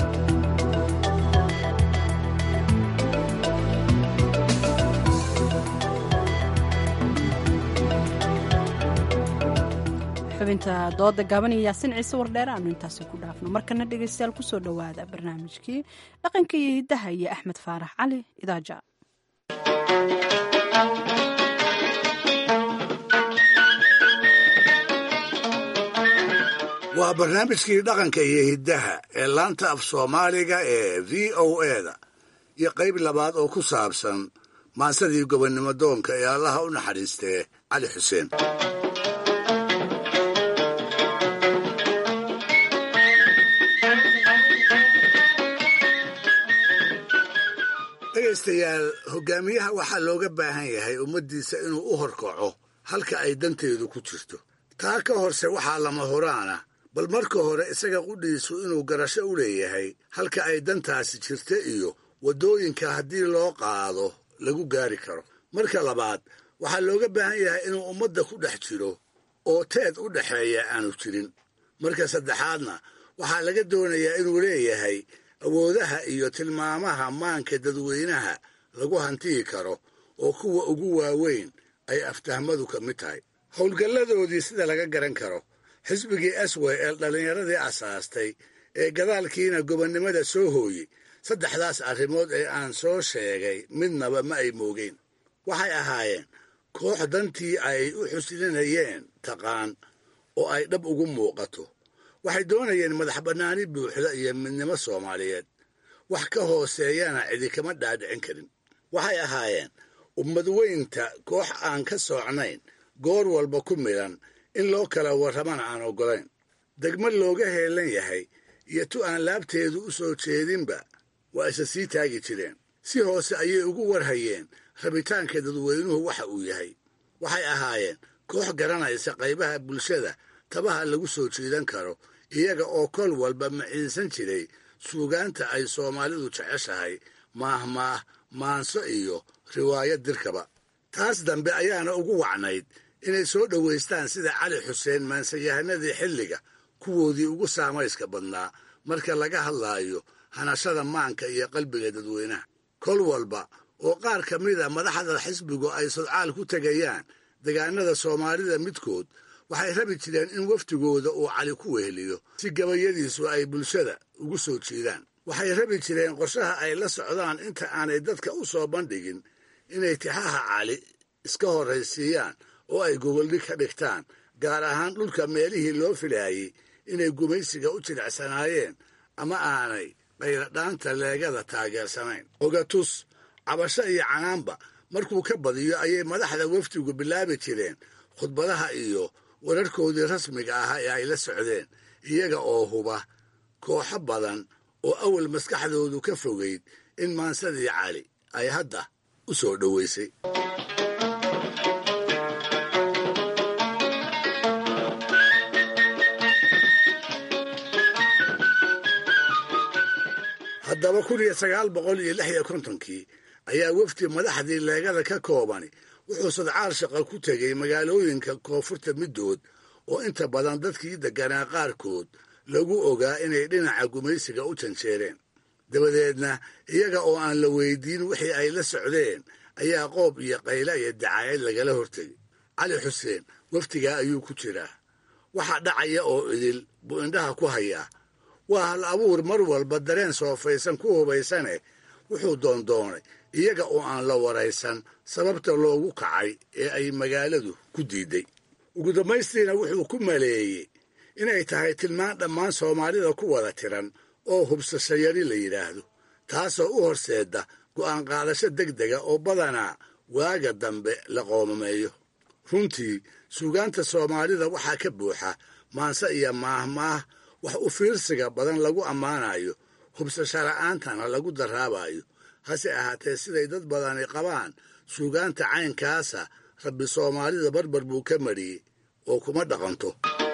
xubinta dooda gaaban iyo yaasin ciise wardheere aanu intaasi ku dhaafno markana dhegeystayaal kusoo dhowaada barnaamijkii dhaqanka iyo hiddaha iyo axmed faarax cali idaaja waa barnaamijkii dhaqanka iyo hiddaha ee laanta af soomaaliga ee v o eda iyo qayb labaad oo ku saabsan maansadii gobonnimo doonka ee allaha u naxariistee cali xuseen dhegaystayaal hogaamiyaha waxaa looga baahan yahay ummaddiisa inuu u horkaco halka ay danteedu ku jirto taa ka horse waxaa lama horaana bal marka hore isaga qudhiisu inuu garasho u leeyahay halka ay dantaasi jirta iyo waddooyinka haddii loo qaado lagu gaari karo marka labaad waxaa looga baahan yahay inuu ummadda ku dhex jiro oo teed u dhexeeya aanu jirin marka saddexaadna waxaa laga doonayaa inuu leeyahay awoodaha iyo tilmaamaha maanka dadweynaha lagu hantiyi karo oo kuwa ugu waaweyn ay aftahmadu ka mid tahay howlgalladoodii sida laga garan karo xisbigii aswel dhallinyaradii asaastay ee gadaalkiina gobonnimada soo hooyey saddexdaas arrimood ee aan soo sheegay midnaba ma ay moogeen waxay ahaayeen koox dantii ay u xuslinayeen taqaan oo ay dhab ugu muuqato waxay doonayeen madax bannaani buuxda iyo midnimo soomaaliyeed wax ka hooseeyana cidi kama dhaadhicin karin waxay ahaayeen ummad weynta koox aan ka soocnayn goor walba ku midhan in loo kala warramana aan oggolayn degmad looga heelan yahay iyo tu aan laabteedu u soo jeedinba waa isa sii taagi jireen si hoose ayay ugu warhayeen rabitaanka dadweynuhu waxa uu yahay waxay ahaayeen koox garanaysa qaybaha bulshada tabaha lagu soo jiidan karo iyaga oo kol walba maciinsan jiray suugaanta ay soomaalidu jeceshahay maahmaah maanso iyo riwaayad dirkaba taas dambe ayaana ugu wacnayd inay soo dhowaystaan sida cali xuseen maansayahanadii xilliga kuwoodii ugu saamayska badnaa marka laga hadlaayo hanashada maanka iyo qalbiga dadweynaha kol walba oo qaar ka mida madaxda xisbigu ay sodcaal ku tegayaan degaanada soomaalida midkood waxay rabi jireen in wafdigooda uu cali ku weheliyo si gabayadiisu ay bulshada ugu soo jiidaan waxay rabi jireen qorshaha ay la socdaan inta aanay dadka u soo bandhigin inay tixaha cali iska horraysiiyaan oo ay gogoldhig ka dhigtaan gaar ahaan dhulka meelihii loo filaayey inay gumaysiga u jilicsanaayeen ama aanay qayladhaanta leegada taageersanayn ogatus cabasho iyo canaanba markuu ka badiyo ayay madaxda wafdigu bilaabi jireen khudbadaha iyo wararkoodii rasmiga ahaa ee ay la socdeen iyaga oo huba kooxo badan oo awal maskaxdoodu ka fogayd in maansadii cali ay hadda u soo dhoweysay haddaba kun iyo sagaal boqol iyo lix iyo kontonkii ayaa wefdi madaxdii leegada ka koobani wuxuu sadcaal shaqa ku tegey magaalooyinka koonfurta middood oo inta badan dadkii degganaa qaarkood lagu ogaa inay dhinaca gumaysiga u janjeereen dabadeedna iyaga oo aan la weydiin wixii ay la socdeen ayaa qoob iyo qayla iyo dacaayad lagala hortegay cali xuseen wafdigaa ayuu ku jiraa waxa dhacaya oo idil buu indhaha ku hayaa waa hal abuur mar walba dareen soofaysan ku hubaysane wuxuu doondoonay iyaga oo aan la waraysan sababta loogu kacay ee ay magaaladu ku diiday ugu dambaystiina wuxuu ku maleeyey inay tahay tilmaan dhammaan soomaalida ku wada tiran oo hubsashayari la yidhaahdo taasoo u horseedda go'aan qaadasho deg dega oo badanaa waaga dambe la qoomameeyo runtii suugaanta soomaalida waxaa ka buuxa maanse iyo maahmaah wax u fiirsiga badan lagu ammaanayo hubsasho la'aantana lagu daraabayo hase ahaatee siday dad badani qabaan suugaanta caynkaasa rabbi soomaalida barbar buu ka mariyey oo kuma dhaqanto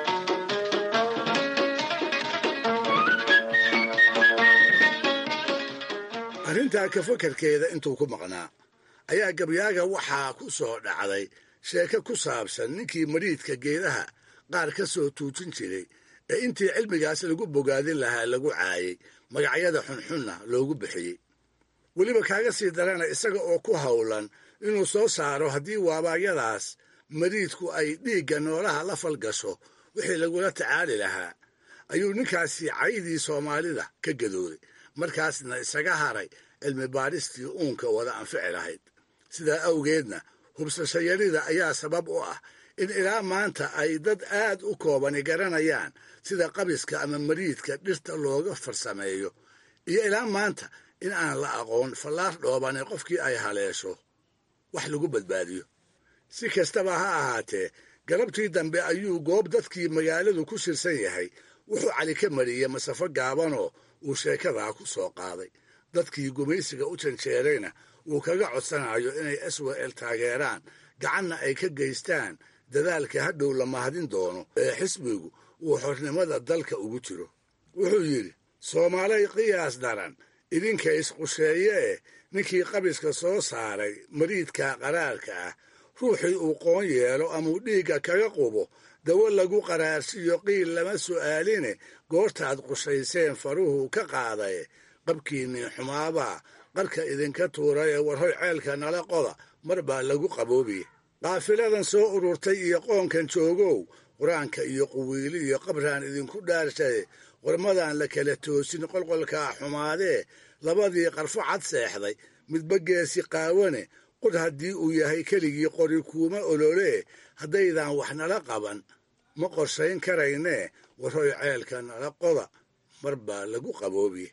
arrintaa ka fakarkeeda intuu ku maqnaa ayaa gabyaaga waxaa ku soo dhacday sheeko ku saabsan ninkii mariidka geedaha qaar ka soo tuujin jiray ee intii cilmigaas lagu bogaadin lahaa lagu caayay magacyada xunxunna loogu bixiyey weliba kaaga sii darana isaga oo ku howlan inuu soo saaro haddii waabaayadaas mariidku ay dhiigga noolaha la falgasho wixii lagula tacaali lahaa ayuu ninkaasi caydii soomaalida ka gadooday markaasna isaga haray cilmi baadhistii uunka wada anfici lahayd sidaa awgeedna hubsashayarida ayaa sabab u ah in ilaa maanta ay dad aad u koobani garanayaan sida qabiska ama mariidka dhirta looga farsameeyo iyo ilaa maanta in aan la aqoon fallaar dhoobane qofkii ay haleesho wax lagu badbaadiyo si kastaba ha ahaatee galabtii dambe ayuu goob dadkii magaaladu ku shirsan yahay wuxuu cali ka mariyey masafo gaabanoo uu sheekadaa ku soo qaaday dadkii gumaysiga u janjeerayna uu kaga codsanayo inay swel taageeraan gacanna ay ka geystaan dadaalka hadhow la mahadin doono ee xisbigu uu xornimada dalka ugu jiro wuxuu yidhi soomaalay qiyaas daran idinka isqusheeye eh ninkii qabiska soo saaray mariidka qaraarka ah ruuxii uu qoon yeelo amuu dhiigga kaga qubo dawo lagu qaraarsiyo qiil lama su'aaline goortaad qushayseen faruhu ka qaadaye qabkiinnii xumaabaa qarka idinka tuuray ee warhoy ceelka nala qoda mar baa lagu qaboobiye qaafiladan soo ururtay iyo qoonkan joogow qur-aanka iyo quwiili iyo qabraan idinku dhaarshaye qormadan la kala toosin qolqolkaa xumaadee labadii qarfo cad seexday midba geesi qaawane qod haddii uu yahay keligii qori kuuma ololee haddaydan wax nala qaban ma qorshayn karaynee warhoy ceelka nala qoda mar baa lagu qaboobiye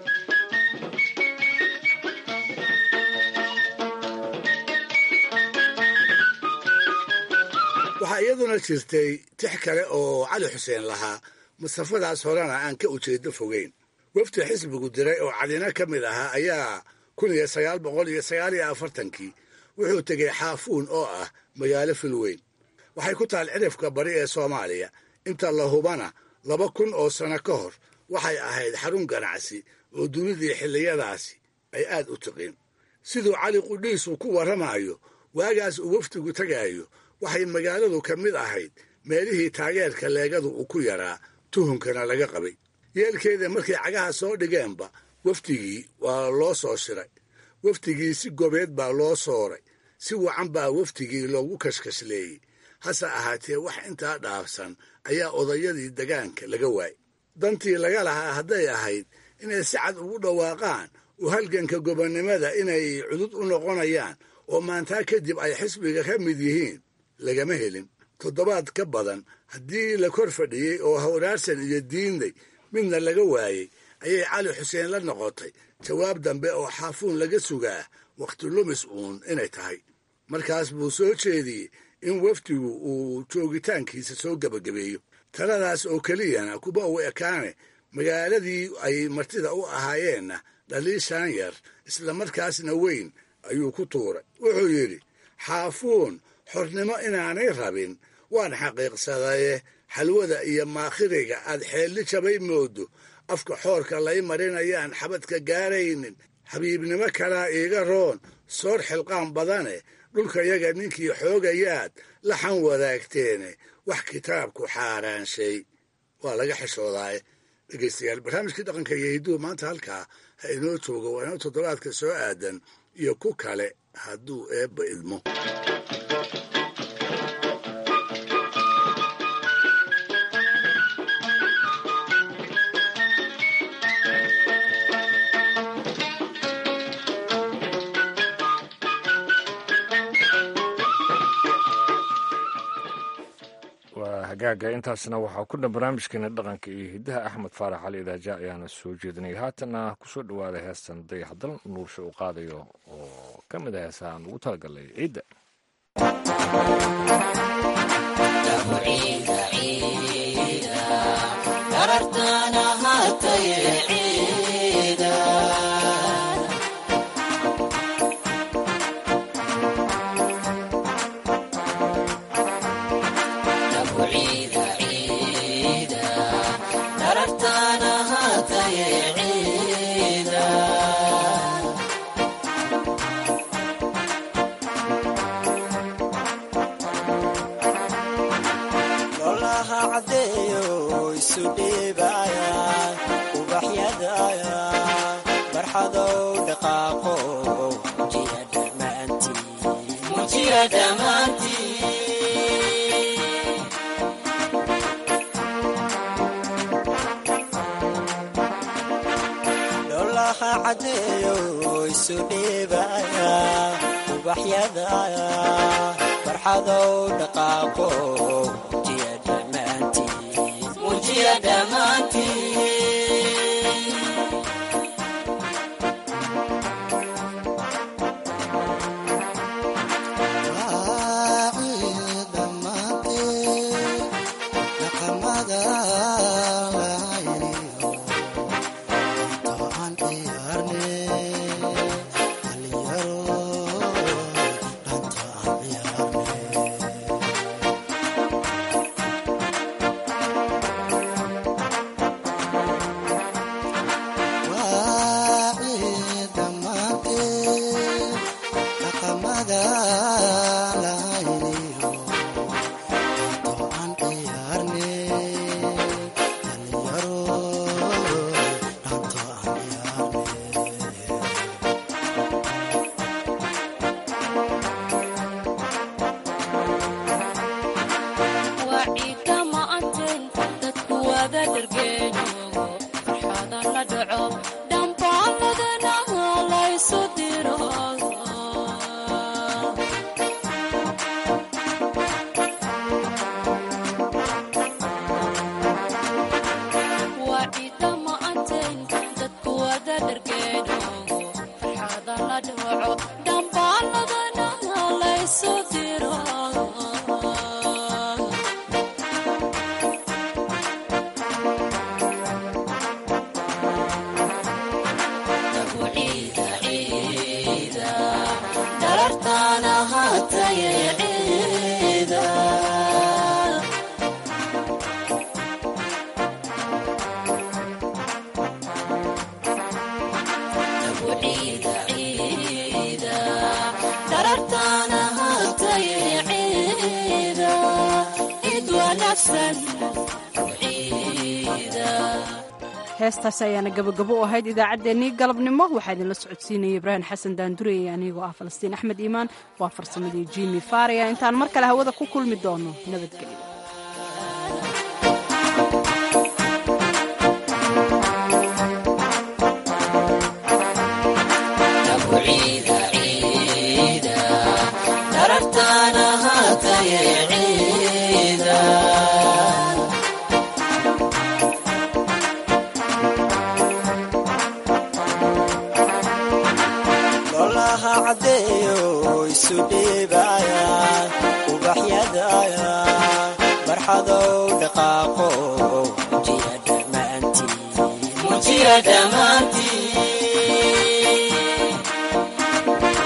waxaa iyaduna jirtay tix kale oo cali xuseen lahaa masafadaas horena aan ka ujeedo fogeyn wafdi xisbigu diray oo calina ka mid ahaa ayaa kun iyo sagaal boqol iyo sagaal iyo afartankii wuxuu tegey xaafuun oo ah magaalo filweyn waxay ku taal cirifka bari ee soomaaliya inta la hubana laba kun oo sano ka hor waxay ahayd xarun ganacsi oo dunidii xilliyadaasi ay aad u tiqin siduu cali qudhiisu ku warramayo waagaas uu wafdigu tegaayo waxay magaaladu ka mid ahayd meelihii taageerka leegadu uu ku yaraa tuhunkana laga qabay yeelkeeda markay cagaha soo dhigeenba wafdigii waa loo soo shiray wafdigii si gobeed baa loo sooray si wacan baa wafdigii loogu kashkashleeyey hase ahaatee wax intaa dhaafsan ayaa odayadii degaanka laga waayay dantii laga lahaa hadday ahayd inay si cad ugu dhawaaqaan u halganka gobonnimada inay cudud u noqonayaan oo maantaa kadib ay xisbiga ka mid yihiin lagama helin toddobaad ka badan haddii la kor fadhiyey oo hawraarsan iyo diinday midna laga waayey ayay cali xuseen la noqotay jawaab dambe oo xaafuun laga sugaa wakhti lumis uun inay tahay markaas buu soo jeediyey in wafdigu uu joogitaankiisa soo gebagabeeyo taladaas oo keliyana kuba u ekaane magaaladii ay martida u ahaayeenna dhaliishaan yar islamarkaasna weyn ayuu ku tuuray wuxuu yidhi xaafuun xornimo inaanay rabin waan xaqiiqsadaye xalwada iyo maakhiriga aad xeelli jabay moodo afka xoorka lay marinayaan xabadka gaaraynin xabiibnimo kalaa iiga roon soor xilqaan badane dhulkayaga ninkii xoogayaad laxan wadaagteene wax kitaabku xaaraanshay waa laga xishoodaaye dhegaystayaal barnaamijkii dhaqanka iyo hidduhu maanta halkaa ha inoo joogo waa inoo toddobaadka soo aadan iyo ku kale hadduu eebba idmo waa hagaaga intaasna waxaa ku dhan barnaamijkeena dhaqanka iyo hiddaha axmed faarax cali idaaja ayaana soo jeedinaya haatana kusoo dhowaada heestan dayaxdal nuursha uu qaadayo oo ka mid a heesaha aan ugu talagalay ciidda lolaha cadeeyo isu dhiibaya ubaxyadaya barxadow dhaqaaqo mujiya dhammaantii lolaha cadeeyo isu dhiibaya ubaxyadaya barxadow dhaqaaqo mujiya dhammaantii heestaas ayaana gabagabo u ahayd idaacaddeenii galabnimo waxaa idinla socodsiinaya ibraahim xasan daandurey anigoo ah falastiin axmed iimaan waa farsamadii jimi faria intaan mar kale hawada ku kulmi doono nabadgelyo lolaha cadeeyo isu dhiibaya ubaxyadaya barxadow dhaqaaqo mujiya dhammaantii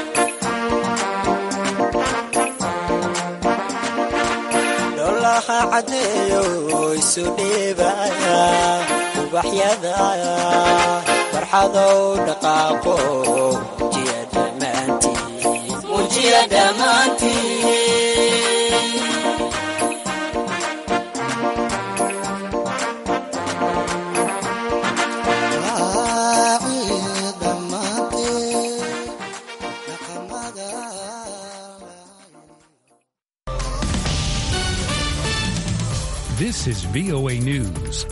lolaha cadeeyo isu dhiibaya ubaxyada farxadow dhaqaaqo mujiya dhammaantiin mujiya dhammaantiin This is VOA News.